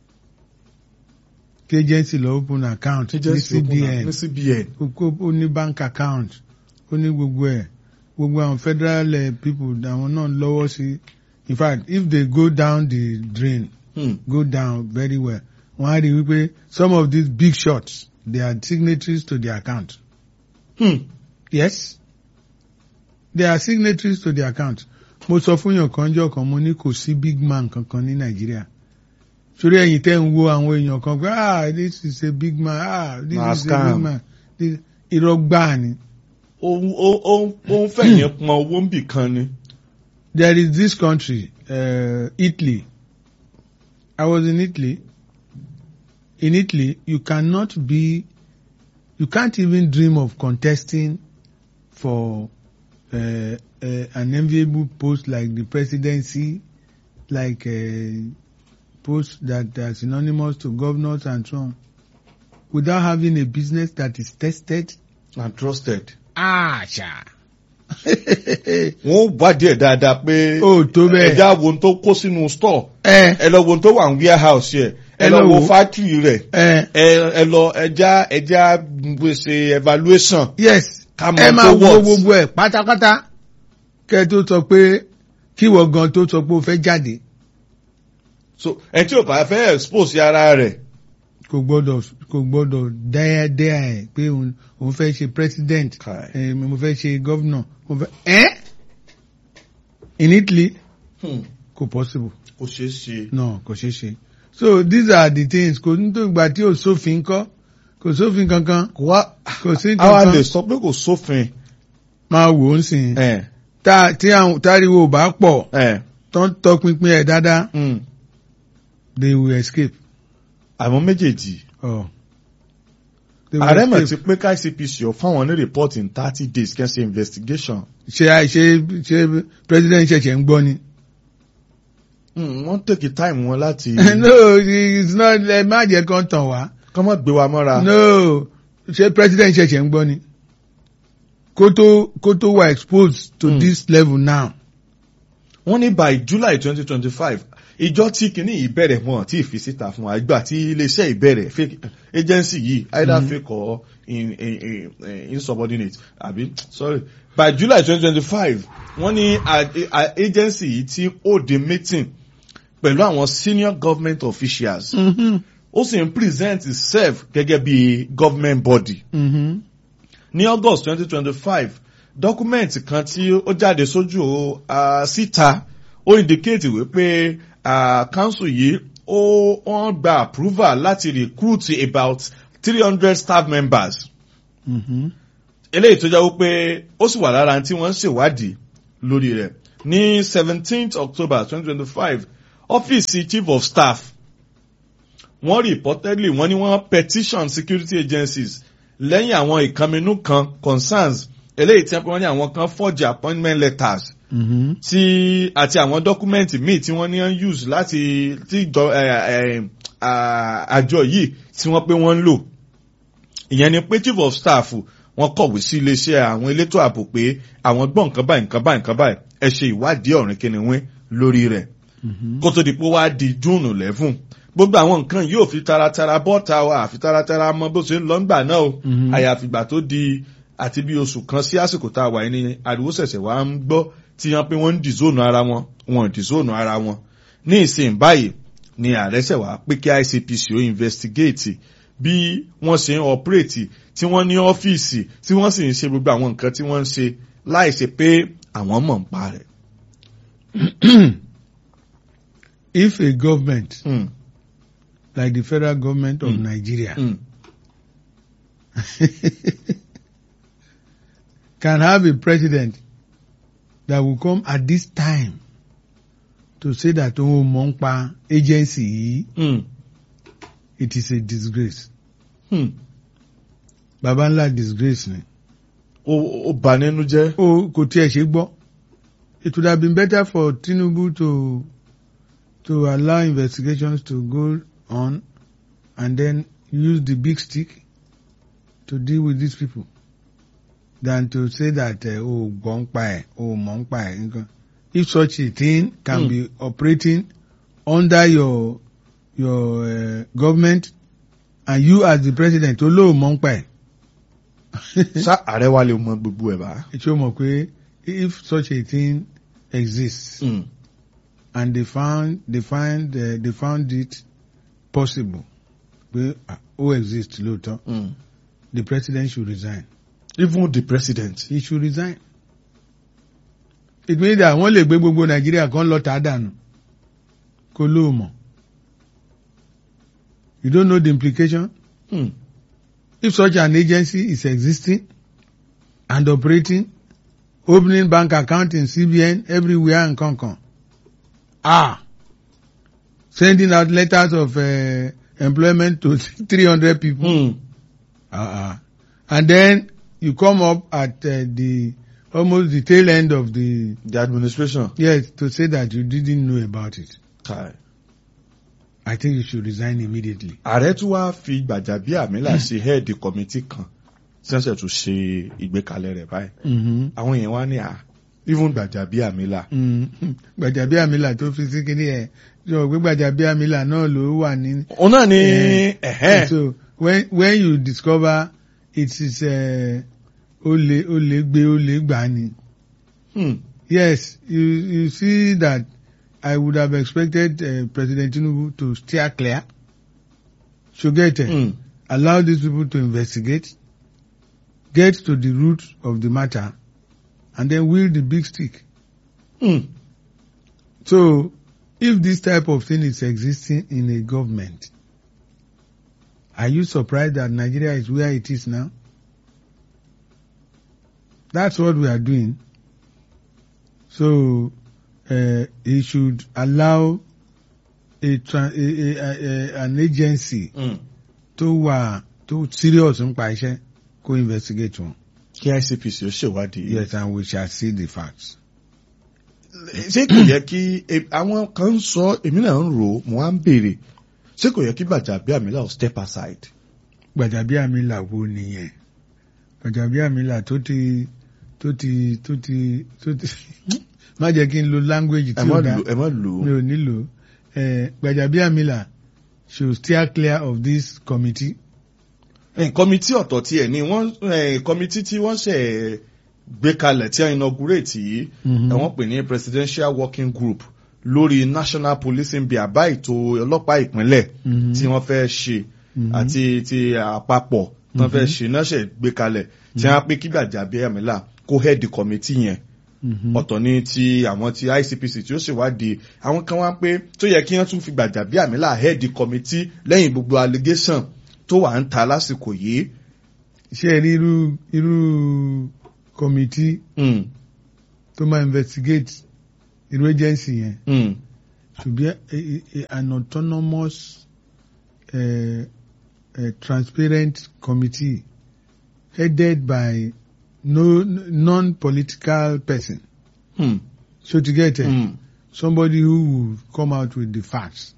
Kí agency lọ open account ní CBN. ní CBN. Kókó ó ní bank account ó ní gbogbo ẹ̀ gbogbo àwọn federal uh, people àwọn náà lọ́wọ́ sí in fact if they go down the drain Hmm. go down very well wọ́n á rí wípé some of these big shots they are signatories to the account Hmm. yes they are signatories to the account mo sọ fún yàn kan jọ kan mo ní kò sí big man kankan ní nàìjíríà sórí ẹ̀yin tẹ́ ń wo àwọn èèyàn kan pé ah this is a big man ah this Na is a scam. big man This- irọ́ gbáà ni ó ó- ó ó ń fẹ̀yìn pọn owó ń bì kan ni. there is this country uh, Italy I was in Italy in Italy you cannot be you can't even dream of contesting for uh, uh, an enviable post like the presidency like uh, posts that are synonymous to governors and so on without having a business that is tested? and trusted. Ah, ṣá. wọ́n wádìí ẹ̀ dáadáa pé Ó tó bẹ́ẹ̀. ẹja wo ohun tó kó sínú store ẹ ẹ lọ wo ohun tó wà ní warehouse yẹ ẹ Ẹ lọ lọ wo wo. factory rẹ̀ ẹ ẹ ẹ lọ ẹja ẹja gbèsè evaluation yes ká mọ ẹ máa tó wo worth. gbogbo ẹ̀ pátápátá kẹ́ ẹ tó sọ pé kíwọ gan tó sọ pé o fẹ́ jáde so ẹ tí o bá fẹ́ expose ara rẹ̀ kò gbọ́dọ̀ kò gbọ́dọ̀ dáadáa ẹ̀ pé òun òun fẹ́ ṣe president Kai. ẹ mo fẹ́ ṣe governor mo fẹ́ ẹ́ in Italy hmm, kò possible kò ṣeé ṣe. no kò ṣeé ṣe so these are the things kò ní tó ìgbà tí ò sófin kọ́ kò sófin kankan kò wá kò sí àwa lè kankan sọ pé kò sófin. máa wò ó sìn ẹ tá tí àwọn táriwo ò bá pọ̀ ẹ tó ń tọpinpin ẹ̀ dáadáa hmm. they will escape. àwọn méjèèjì Oh. They will ààrẹ mọ̀ escape. ti pé ká ICPC ọ̀ fáwọn ní report in thirty days kẹ́ ṣe investigation. ṣe ṣe ṣe president ṣẹ̀ṣẹ̀ ń gbọ́ ni. Hmm, wọ́n take time wọn láti no it's not ẹ má jẹ́ kán tàn wá. kọ́ mọ́ gbé wa mọ́ra. no ṣe president ṣẹ̀ṣẹ̀ ń gbọ́ ni. kó tó kó tó wà exposed to Hmm. this level now. wọ́n ní by July twenty twenty five ìjọ tí kìíní yìí bẹ̀rẹ̀ mọ́ tí ìfi síta fún wa ìgbà tí iléeṣẹ́ ìbẹ̀rẹ̀ fake agency yìí either Mhm. fake or in, in, in, in, insubordinate àbí sorry by July twenty twenty five wọ́n ní a- a- agency yìí tí ó di meeting pẹ̀lú àwọn senior government officials Mm-hmm. ó sì ń present itself gẹ́gẹ́ bí government body Mm-hmm. ní august twenty twenty five document kan tí ó jáde sójú uh, síta ó indicate wípé uh, council yìí ó wọ́n gba approval láti recruit about three hundred staff members Mm-hmm. eléyìí tó jẹ́ wípé ó sì wà lára tí wọ́n ń ṣèwádìí lórí rẹ̀ ní seventeenth october twenty twenty five ọ́fíìsì chief of staff wọ́n reportedly wọ́n ní wọ́n petition security agencies lẹ́yìn àwọn ìkànnínú kan concerns eléyìí tí wọ́n ní àwọn kan forge appointment letters Mm-hmm. tí àti àwọn dọ́kúmẹ́ǹtì míì tí wọ́n ní ń use láti tí ìjọ ẹ, ẹ, à, àjọ yìí tí wọ́n pé wọ́n ń lò ìyẹn ni pé chief of staff wọ́n kọ̀wé sí iléeṣẹ́ àwọn elétò ààbò pé àwọn gbọ́ nǹkan báyìí nǹkan báyìí nǹkan báyìí ẹ ṣe ìwádìí ọ̀rìn kìnìún lórí rẹ̀ Mm-hmm. kó tó di pé wá di júùnù lẹ́fùn gbogbo àwọn nǹkan yóò fi taratara bọ́ta wa àfi taratara mọ bó ṣe ń lọ ńgbà náà o Mhm. àyàfìgbà tó di àti bí oṣù kan sí àsìkò tá a wà yìí ni ariwo ṣẹ̀ṣẹ̀ wá ń gbọ́ tí wọ́n pé wọ́n ń dìzónù ara wọn wọn ò dìzónù ara wọn ní ìsìn báyìí ni ààrẹ ṣẹ̀ wá pé kí ICPC ó investigate bí wọ́n ṣe ń operate tí wọ́n ní ọ́fíìsì tí wọ́n sì ń ṣe gbogbo àwọn nǹkan tí wọ́n ń ṣe láì ṣe pé àwọn mọ̀ ń pa rẹ̀. if a government Mm, like the federal government of Mm. Nigeria mm, can have a president that will come at this time to say that òun mọ̀ ń pa agency yìí mm, it is a disgrace mm. baba ńlá disgrace ni ó ó bà nínú jẹ́. o kò tiẹ̀ ṣe gbọ́ it would have been better for Tinubu to to allow investigations to go on and then use the big stick to deal with these people than to say that uh, o gbọ́ ń pa ẹ̀ o mọ̀ ń pa ẹ̀ nǹkan if such a thing can Hmm. be operating under your your uh, government and you as the president olóò mọ̀ ń pa ẹ̀. ṣá ààrẹ wa lè mọ gbogbo ẹ̀ bá. ṣé o mọ̀ pé if such a thing exists Mm, and they found they find uh, they found it possible pé ah, ó exist lóòótọ́ mm. the president should resign even the president. he should resign it means that wọ́n lè gbé gbogbo nàìjíríà kan lọ tà á dànù kó lóò mọ̀ you don't know the implication Mm, if such an agency is existing and operating opening bank account in CBN everywhere in Kankan ah sending out letters of uh, employment to 300 people mm. uh-uh. and then you come up at uh, the almost the tail end of the the administration. yes to say that you didn't know about it Kai. I think you should resign immediately. ààrẹ tún wá fi Gbàjàbíàmílà ṣe head committee kan tí wọ́n ṣe tún ṣe ìgbékalẹ̀ rẹ̀ báyìí Mm-hmm. àwọn èèyàn wá ní à even Gbàjàbíàmílà Mm-hmm. Gbàjàbíàmílà tó fi sí kíní ẹ̀ sọ pé Gbàjàbíàmílà náà ló wà ní. òun náà ní Eh, ẹ̀hẹ́n So when when you discover it is uh, ó lè ó lè gbé ó lè gbà ni. hmm, Yes, you you see that I would have expected uh, President Tinubu to steer clear. Shogete, hmm, allow these people to investigate, get to the root of the matter, and then wield the big stick. hmm. So, if this type of thing is existing in a government, are you surprised that Nigeria is where it is now? That's what we are doing. So, uh, he should allow a, tra- a, a, a, an agency hmm. tó wà tó serious nípa iṣẹ́ kó investigate wọn. kí ICPC ó ṣèwádìí Yes, and we shall see the facts. ṣé kò yẹ kí e- àwọn kan ń sọ èmi náà ń rò ó mo wá ń béèrè ṣé kò yẹ kí Gbàjàbíàmílà ó step aside. Gbàjàbíàmílà wo nìyẹn Gbàjàbíàmílà tó ti tó ti tó ti tó ti má jẹ́ kí n lo language ẹ tí má ó dá lò ẹ má lò mi ó. ò nílò Eh, Gbàjàbíàmílà should steer clear of this committee. kọ́mítì ọ̀tọ̀ tiẹ̀ ni wọ́n eh, kọ́mítì tí wọ́n ṣe gbé kalẹ̀ tí wọ́n inaugurate yìí Mhm. ẹ̀ wọ́n pè ní presidential working group lórí national policing bí àbá ètò ọlọ́pàá ìpínlẹ̀ Mhm. tí wọ́n fẹ́ ṣe Mhm. àti ti àpapọ̀ tí wọ́n fẹ́ ṣe náà ṣe gbé kalẹ̀ tí wọ́n á pé kí Gbàjàbíàmílà kó head kọ́mítì yẹn Mhm. ọ̀tọ̀ ní ti àwọn ti ICPC tí ó ṣèwádìí àwọn kan wá pé tó yẹ kí wọ́n tún fi Gbàjàbíàmílà head committee lẹ́yìn gbogbo allegation tó wà ń ta lásìkò yìí. ṣé ẹ rí irú irú committee Mm, tó máa investigate irú agency yẹn mm, should be a, a, a, an autonomous uh, uh, transparent committee headed by no non-political person. mm, So to get it, mm. somebody who will come out with the facts.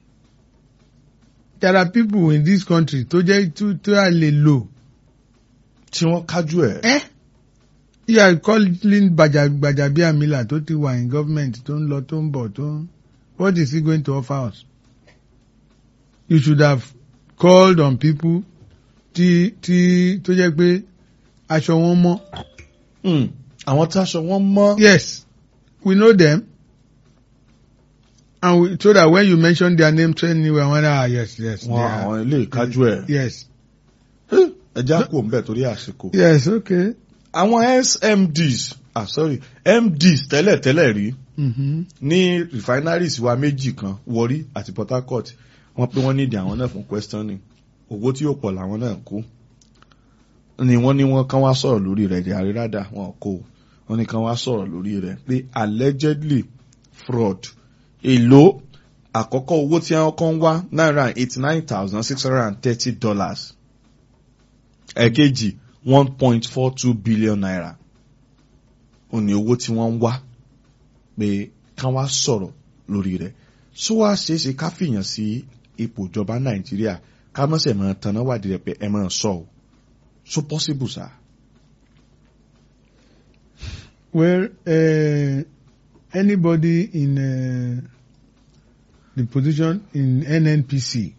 There are people in this country tó jẹ́ tó tó a lè lò. tí wọ́n kájú ẹ̀. Eh? You are calling Gbaja- Gbajabiamila tó ti wà in government tó ń lọ tó ń bọ̀ tó ń. What is he going to offer us? You should have called on people tí tí tó jẹ́ pé aṣọ wọn mọ́. Mm, àwọn táṣọ wọn mọ́. Yes, we know them. And we, so that when you mention their name, train you and ah yes, yes, they wọn are- àwọn ilé ìkájú ẹ̀. yes, ẹja kò ń bẹ̀ torí àsìkò. yes, okay. àwọn SMDs ah sorry MDs tẹ́lẹ̀tẹ́lẹ̀ rí Mm-hmm. ní refineries wa méjì kan Warri àti Port Harcourt wọ́n pé wọ́n nídìí àwọn náà fún questioning owó tí yóò pọ̀ làwọn náà kó ni wọ́n ní wọ́n kàn wá sọ̀rọ̀ lórí rẹ̀ di àríradà wọn kó wọ́n ní kàn wá sọ̀rọ̀ lórí rẹ̀ pé allegedly fraud èlò àkọ́kọ́ owó tí wọ́n kàn wá náírà eighty nine thousand six hundred and thirty dollars ẹ̀kejì one point four two billion naira ó ní owó tí wọ́n ń wá pé kán wá sọ̀rọ̀ lórí rẹ̀ sọ wá ṣeéṣe ká fìyàn sí ipò ìjọba nàìjíríà ká mọ̀sẹ̀ máa tanná wádìí rẹ̀ pé ẹ máa sọ ọ́ so possible sá. Well, uh, anybody in uh, the position in NNPC,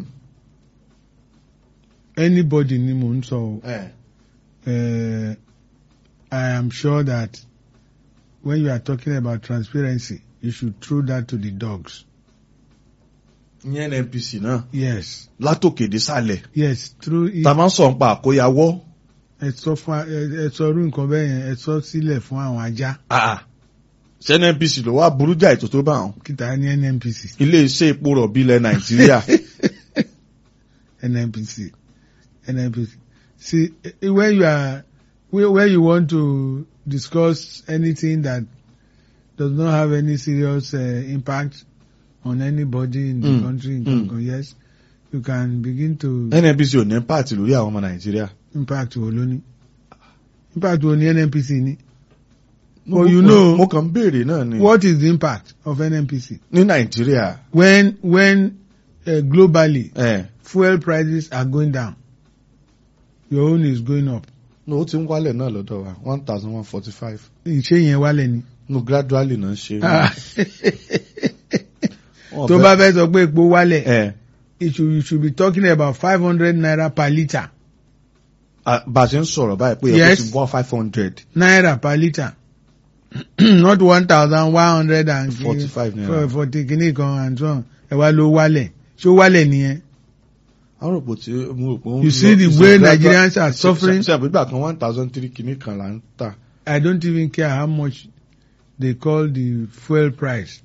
anybody ni mo ń sọ o. uh, I am sure that when you are talking about transparency, you should throw that to the dogs. ní NNPC náà Yes, látòkè dé sàlẹ̀ yes, throw it. tá a máa ń sọ nípa àkóyawọ́ Ẹ sọ fún ẹ ẹ sọ irú nǹkan bẹ́ẹ̀ yẹn ẹ sọ sílẹ̀ fún àwọn ajá. ṣé NNPC ló wá burú jà ètò tó bá wọn Kìtà ní NNPC. ilé iṣẹ́ epo rọ̀bì ilẹ̀ nàìjíríà NNPC. NNPC. See, eh, when you are, where, where you want to discuss anything that does not have any serious uh, impact on anybody in the Mm, country, in mm. Congo, yes, you can begin to NNPC ò ní pààtì lórí àwọn ọmọ nàìjíríà. impact wo lóní. Impact wo ni NNPC ní? Mo- Oh, you mo- know- mo kàn ń béèrè náà ni What is the impact of NNPC? ní nàìjíríà. When, when uh, globally ẹ̀ fuel prices are going down your own is going up no ó ti ń wálẹ̀ náà lọ́dọ̀ wa one thousand one forty five ìṣe yẹn wálẹ̀ ni. no gradually náà ṣe. Wọ́n tó fẹ́- bá fẹ́ sọ pé epo wálẹ̀ ẹ̀ it should you should be talking about five hundred naira per litre a- bá a ṣe ń sọ̀rọ̀ báyìí pé Yes. ẹ̀kọ́ ti wọ́n five hundred naira per litre not one thousand one hundred and forty five naira. forty kìíní kan and so on ẹ wá ló wálẹ̀ ṣó wálẹ̀ nìyẹn. àwọn rògbò tí mo rò pé ó ń You lọ- see the it's way a gradual- Nigerians are ṣe- suffering? ṣe àbígbà kan one thousand three kìíní kan là ń tà. I don't even care how much they call the fuel price.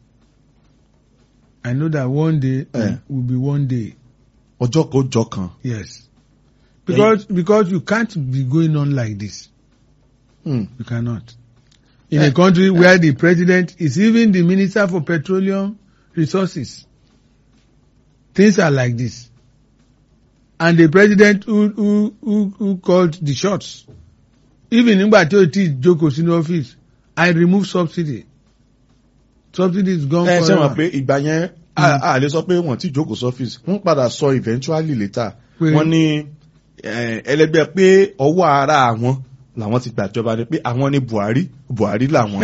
I know that one day Eh. will be one day. ọjọ́ kan ọjọ́ kan. Yes. Because because you can't be going on like this. Hmm. You cannot. In Eh, a country where the president is even the minister for petroleum resources. Things are like this. And the president who who who, who called the shots. Even nígbà tí o ti jókòó sínú office, I remove subsidy. Subsidy is gone ẹ ṣe mọ̀ forever. pé ìgbà yẹn a a lè sọ pé wọ́n ti jókòó sọ́fíìsì wọ́n padà sọ eventually later Pé- wọ́n ní eh, ẹlẹgbẹ́ pé ọwọ́ ara àwọn làwọn ti gbàjọba ni pé àwọn ni Buhari Buhari làwọn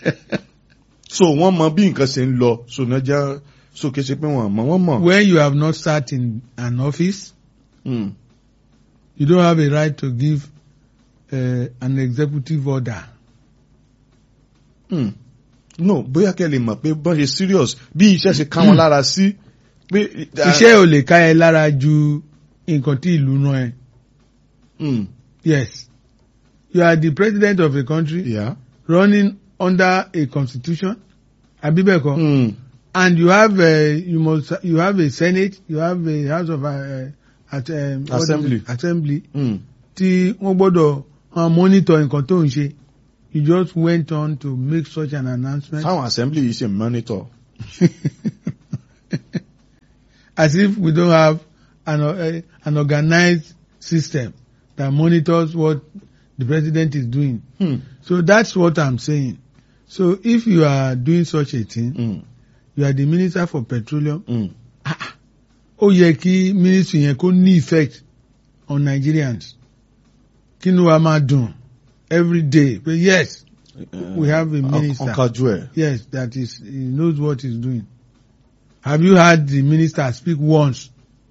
so wọ́n mọ bí nǹkan ṣe ń lọ so náà jẹ́ so kì í ṣe pé wọ́n mọ̀ wọ́n mọ̀. When you have not sat in an office, Hmm. you don't have a right to give uh, an executive order. Hmm. no bóyá kẹ́ lè mọ̀ pé bọ́n ṣe serious bí iṣẹ́ ṣe ká wọn lára sí pé. Iṣẹ́ ò lè ká ẹ lára ju nǹkan tí ìlú rán ẹ. Hmm. Yes. You are the president of a country Yeah. running under a constitution. Abibeko. Hmm. And you have a, you must you have a senate, you have a house of uh, at, um, what is it? Assembly. assembly Hmm. tí wọ́n gbọ́dọ̀ uh, monitor nǹkan tó ń ṣe. You just went on to make such an announcement. táwọn assembly yìí ṣe monitor. as if we don't have an, uh, an organized system that monitors what the president is doing. Hmm. So that's what I'm saying. So if you are doing such a thing, Hmm. you are the minister for petroleum, Hmm. ó yẹ kí ministry yẹn kó ní effect on Nigerians. Kí ni wàá máa dùn every day? But yes, we have a minister. ọkàjú ẹ. Yes, that is, he knows what he's doing. Have you heard the minister speak once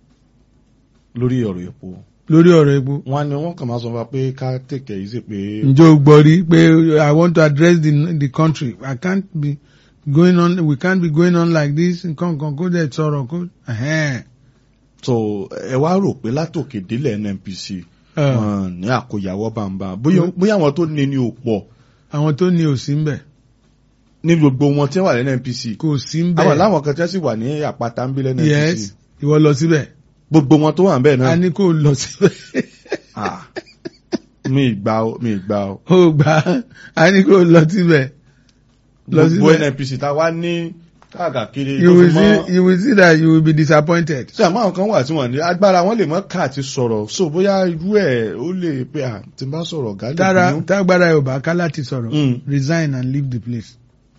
lórí ọ̀rọ̀ epo. lórí ọ̀rọ̀ epo? wọ́n ní wọ́n kàn máa sọ fún wa pé ká tèkẹ́ yìí sí pé. ǹjẹ́ o gbọ́ rí pé I want to address the the country I can't be going on we can't be going on like this nǹkan kan kó dẹ̀ sọ̀rọ̀ kó. ẹ̀hẹ́n. so ẹ wá rò pé látòkè délẹ̀ NNPC Ẹ, wọn ní àkóyawọ́ bàǹbà bóyá bóyá àwọn tó ní ní ò pọ̀ àwọn tó ní òsì ń bẹ̀ ní gbogbo wọn tí wọ́n wà ní NNPC. kò sí ń àwọn bẹ̀ láwọn kan tí wọ́n sì wà ní àpáta ń bí lẹ́ yes NNPC. ìwọ lọ síbẹ̀ gbogbo wọn tó wà ń bẹ̀ a náà. ní kó lọ síbẹ̀ Ah. mi ìgbà o mi ìgbà o. ó gbà á a ní kó lọ síbẹ̀ lọ gbogbo síbẹ̀ NNPC tá a wá ní káàkiri you tó will fi mọ́. see you will see that you will be disappointed. ṣe àmọ́ àwọn kan wà tí wọ́n ní agbára wọn lè mọ́ ká àti sọ̀rọ̀ so bóyá irú ẹ̀ ó lè pé à tí n bá sọ̀rọ̀ ọ̀gá lè tára bínú. tágbára ẹ̀ ò bá ká láti sọ̀rọ̀ Mm. resign and leave the place.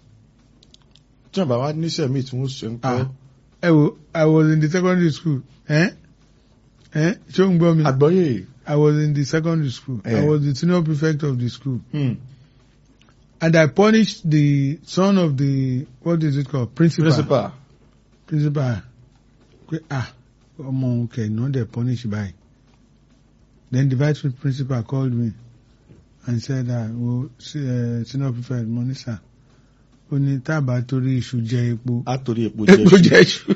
tí wọ́n bá wá níṣẹ́ míì tí wọ́n ṣe ń kọ́. Ah. ẹ wo I was in the secondary school ẹ ẹ ṣé o ń gbọ́ mi. àgbọ́yé. I was in the secondary school. I Yeah. was the senior prefect of the school. Hmm. And I punished the son of the, what is it called? Principal. principal. Principal. Pé, ah, ọmọ òun kẹ̀ ní wọ́n dẹ̀ punish báyìí. Then the vice principal called me and said, ah, well, uh, senior prefect Monisa, ó ní tábà torí iṣu jẹ epo. a torí epo Epo jẹ jẹ iṣu.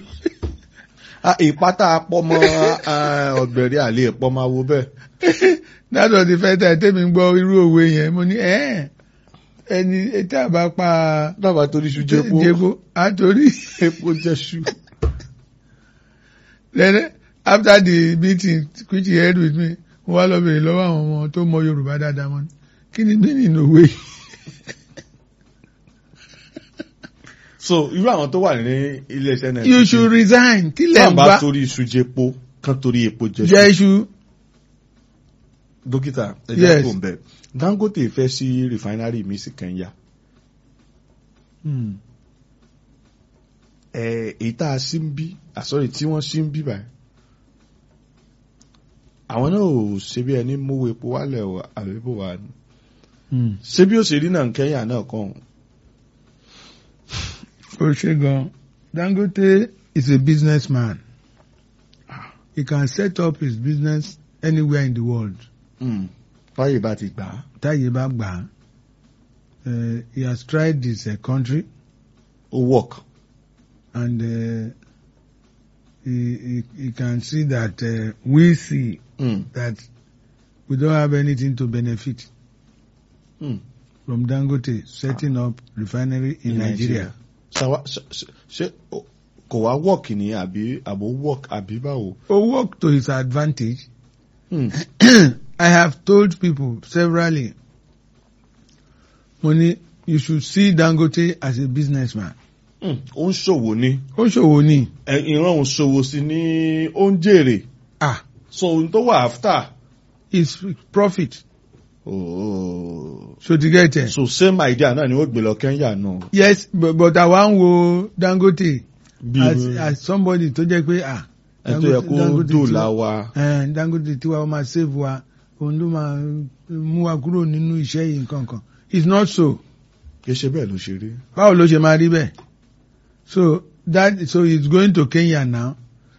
ìpátá apọ́mọ ọ̀gbẹ̀rẹ̀ àlè ìpọ́mọ awo bẹ́ẹ̀. That was the first time tẹ́mi gbọ́ irú òwe yẹn. Mo ní ẹ́ẹ̀ ẹni tábà pa dábàá torí iṣu jẹ epo jẹ́gbó àtòrí. epo jẹ́ṣu. Then after the meeting which he held with me, mo wá lọ bèrè lọ́wọ́ àwọn ọmọ tó mọ Yorùbá dáadáa mọ́ ni. Kí ni meaning òwe yìí? so irú àwọn tó wà ní iléeṣẹ́ náà. You should resign. Kí lẹ̀ ń bá gbá? torí iṣu jẹ epo kan torí epo jẹ́ṣu. Jẹ́ iṣu. dókítà ẹjẹ Yes. kò ń bẹ Dangote fẹ́ sí refinery mi sí Kenya Hmm. ẹ èyí tá a sí ń bí àsọ̀rọ̀ tí wọ́n sí ń bí báyìí àwọn náà ò ṣe bí ẹni mówó epo wálẹ̀ o àbí bò wá ni Mm. ṣé bí ó ṣe rí náà kẹ́yà náà kàn ó ṣe gan Dangote is a businessman he can set up his business anywhere in the world fáyè bá ti gbà á. táyé bá gbà á Eh, he has tried this uh, country ó work. and uh, he, he, he can see that uh, we see Mm. that we don't have anything to benefit Mm. from Dangote setting up refinery in, Nigeria. ṣàwa ṣe- ṣe- ṣe ó- kò wá work ni àbí àbò work àbí báwo. Or work to his advantage. Mm. I have told people severally, Money, you should see Dangote as a businessman. Mm. ó ń ṣòwò ni Ó ṣòwò ni. ẹ, ìran òun ṣòwò sí ni ó ń jèrè Ah, so ohun tó wà after. it's profit. Oh. So to get it. so same idea náà ni ó gbé lọ Kenya náà. Yes, but, but àwa ń wo Dangote bí as, as somebody tó jẹ́ pé ah. ẹ tó yẹ kó dòlà tiwa- wa. eh, Dangote tiwa ó máa save wa, òun ló máa mú wa kúrò nínú iṣẹ́ yìí nǹkan kan. It's not so. kì í ṣe bẹ́ẹ̀ ló ṣe rí. báwo ló ṣe máa rí bẹ́ẹ̀ so that so he's going to Kenya now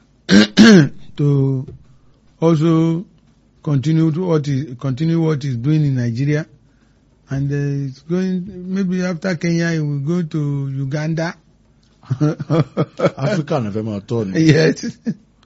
to also continue to what he continue what he's doing in Nigeria and uh, it's going maybe after Kenya he will go to Uganda Africa náà fẹ́ máa tọ́ ni. yes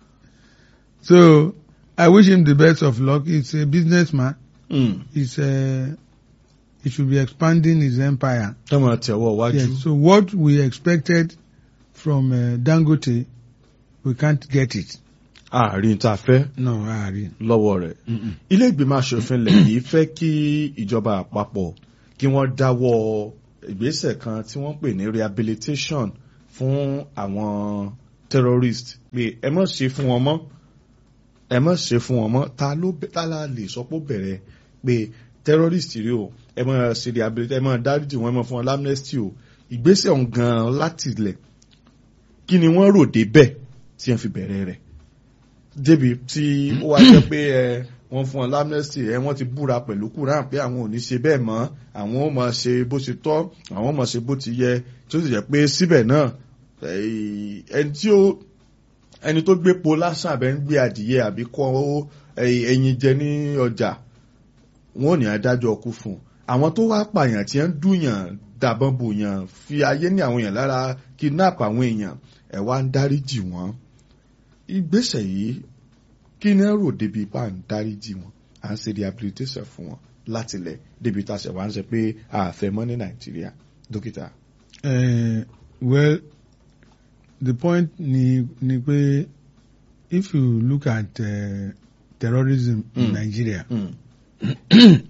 so I wish him the best of luck he's a businessman Mm. he's uh, he should be expanding his empire tẹ́ máa tẹ̀wọ́ wájú. Yes, so what we expected from uh, Dangote, we can't get it. àárín tá a fẹ́ No, Ari. lọ́wọ́ rẹ̀. ilé ìgbìmọ̀ asòfin ilẹ̀ yìí fẹ́ kí ìjọba àpapọ̀ kí wọ́n dáwọ́ ìgbésẹ̀ kan tí wọ́n pè ní rehabilitation fún àwọn terrorist pé ẹ má ṣe fún wọn mọ́ ẹ má ṣe fún wọn mọ́ ta ló bẹ- ta la lè sọ pé ó bẹ̀rẹ̀ pé terrorist rí o ẹ má ṣe rehabilitation ẹ má dáríjì wọn ẹ má fún wọn amnesty o ìgbésẹ̀ ọ̀hún gan-an láti ilẹ̀ kí ni wọ́n rò débẹ̀ tí wọ́n fi bẹ̀rẹ̀ rẹ̀ débi tí ó wá jẹ́ pé ẹ wọ́n fún wọn lamnesty ẹ wọ́n ti búra pẹ̀lú Quran pé àwọn ò ní ṣe bẹ́ẹ̀ mọ́ àwọn ò máa ṣe bó ṣe tọ́ àwọn ò máa ṣe bó ti yẹ tí ó sì jẹ́ pé síbẹ̀ náà eh, ẹni tí ó ẹni tó gbé po lásán àbẹ ń gbé adìyẹ àbí kọ́ eh, ẹyin jẹ ní ọjà wọn ò ní adájọ́ ọkú fún un àwọn tó wá pààyàn tí ń dùnyàn dàbọn bòyàn fi ayé ní àwọn èèyàn lára kidnap àwọn èèyàn ẹ wá ń dáríjì wọ́n ìgbésẹ̀ yìí kí ni ẹ rò débi ipá ń dáríjì wọn à ń ṣe rehabilitation fún wọn láti lẹ̀ débi tá a ṣe wá ń ṣe pé àfẹ́ mọ́ ní nàìjíríà dókítà. Uh, well, the point ni ni pé if you look at uh, terrorism in Mm. Nigeria, Mm.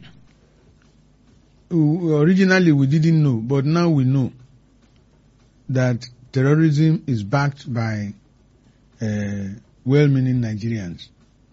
w- originally we didn't know, but now we know that terrorism is backed by uh, well-meaning Nigerians.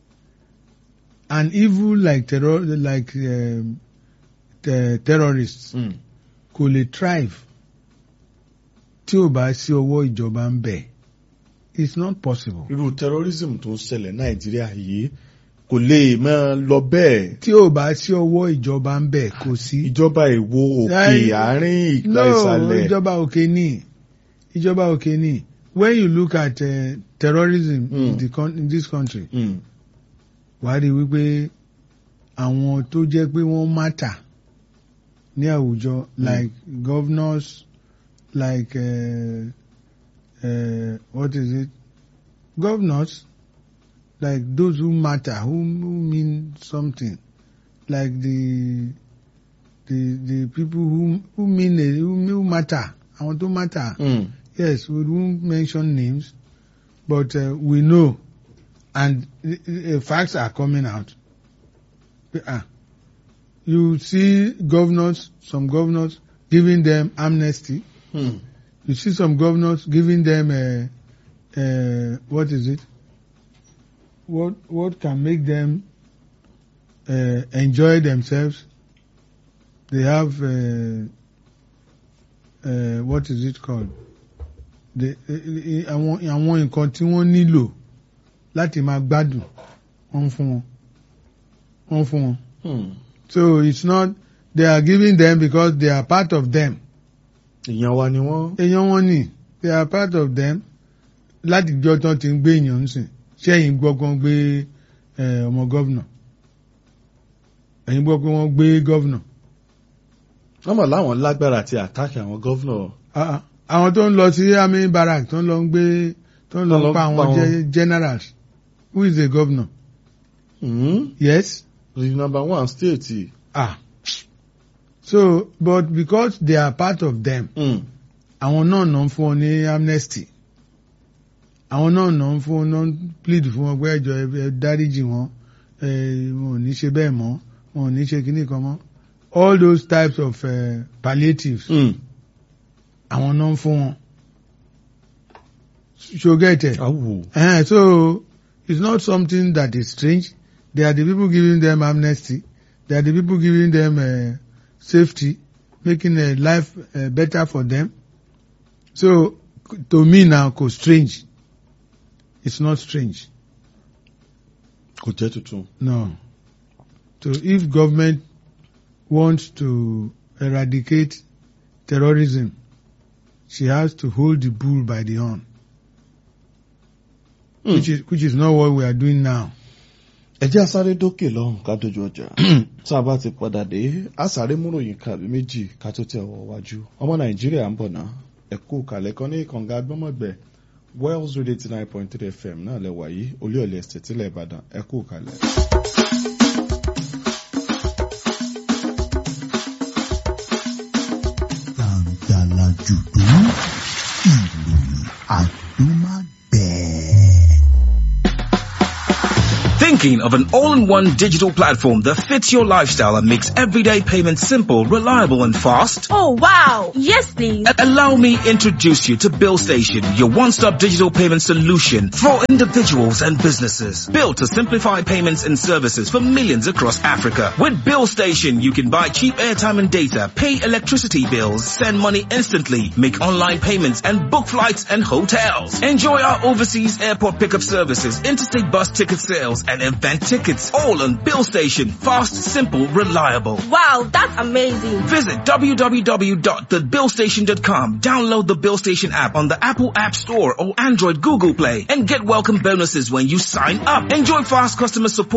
An evil like terror, like um, te- terrorists, Mm. kò lè thrive tí ò bá sí ọwọ́ ìjọba ń bẹ̀. It's not possible. irú terrorism tó ń ṣẹlẹ̀ nàìjíríà yìí kò lè máa lọ bẹ́ẹ̀ Tí ò bá sí ọwọ́ ìjọba ń bẹ̀ kò sí. ìjọba èwo òkè Láì- àárín ìgbà No, ìsàlẹ̀ ìjọba òkè ní. Ìjọba òkè ní. When you look at uh, terrorism in, Mm. the con in this country, Mm. wà á rí wípé àwọn tó jẹ́ pé wọ́n matter ní àwùjọ like governors like uh, uh, what is it governors like those who matter who, who mean something like the the the people who who mean a, who, who matter àwọn tó matter Mm. yes we won't mention names but uh, we know and uh, uh, facts are coming out ah you see governors some governors giving them amnesty Mm. you see some governors giving them uh, uh, what is it what what can make them uh, enjoy themselves they have uh, uh, what is it called the- eh, eh, àwọn àwọn nǹkan tí wọ́n nílò láti máa gbádùn wọ́n ń fún wọn wọ́n ń fún wọn. Hmm. So it's not they are giving them because they are part of them. ìyẹn wa ni wọ́n. èèyàn wọn ni they are part of them láti jọ tán ti ń gbé èèyàn ń sìn sẹ́yìn gbọ́ kan gbé eh, ọmọ gọ́vnà ẹ̀yin gbọ́ pé wọ́n gbé gọ́vnà wọ́n mọ̀ láwọn lágbára àti àtàkì àwọn gọ́vnọ̀. Ah, ah. àwọn tó ń lọ sí army barrack tó ń lọ ń gbé tó ń lọ Tó ń lọ ń pa pa àwọn wọn. ge- generals who is the governor Hmm. yes the number one state. ah so but because they are part of them Hmm. àwọn náà náà ń fún ọ ní amnesty àwọn náà náà ń fún náà ń plead fún wọn pé ẹjọ ẹ dáríjì wọn ẹ wọn ò ní ṣe bẹ́ẹ̀ mọ́ wọn ò ní ṣe kíní kan mọ́ all those types of uh, palliatives Hmm. àwọn náà ń fún wọn so get it awo. uh, so it's not something that is strange they are the people giving them amnesty they are the people giving them uh, safety making uh, life uh, better for them so to me now kò strange it's not strange kò jẹ́ tuntun. no so if government wants to eradicate terrorism she has to hold the bull by the horn Hmm. which is which is not what we are doing now. ẹ jẹ́ asáré dókè lọ́hùn ká dojú ọjà tá a bá ti padà dé asáré múròyìn kàbí méjì ká tó tẹ̀ wọ́ wájú ọmọ nàìjíríà ń bọ̀ ná ẹ̀kú kalẹ̀ kan ní kànga agbọ́mọ̀gbẹ́ wells radio eighty nine point three fm náà lẹ wáyé olúyọ̀lẹ̀ ẹ̀sẹ̀ tílẹ̀ ìbàdàn ẹ̀kú kalẹ̀. gbàǹgbàlà jùdú ìròyìn àdúmágbẹ̀ẹ́. Thinking of an all-in-one digital platform that fits your lifestyle and makes everyday payments simple, reliable and fast? Oh wow! Yes please! A- Allow me introduce you to Bill Station, your one-stop digital payment solution for individuals and businesses. Built to simplify payments and services for millions across Africa. With Bill Station, you can buy cheap airtime and data, pay electricity bills, send money instantly, make online payments and book flights and hotels. Enjoy our overseas airport pickup services, interstate bus ticket sales and event tickets. All on Bill Station. Fast, simple, reliable. Wow, that's amazing! Visit www.thebillstation.com. Download the Bill Station app on the Apple App Store or Android Google Play and get welcome bonuses when you sign up. Enjoy fast customer support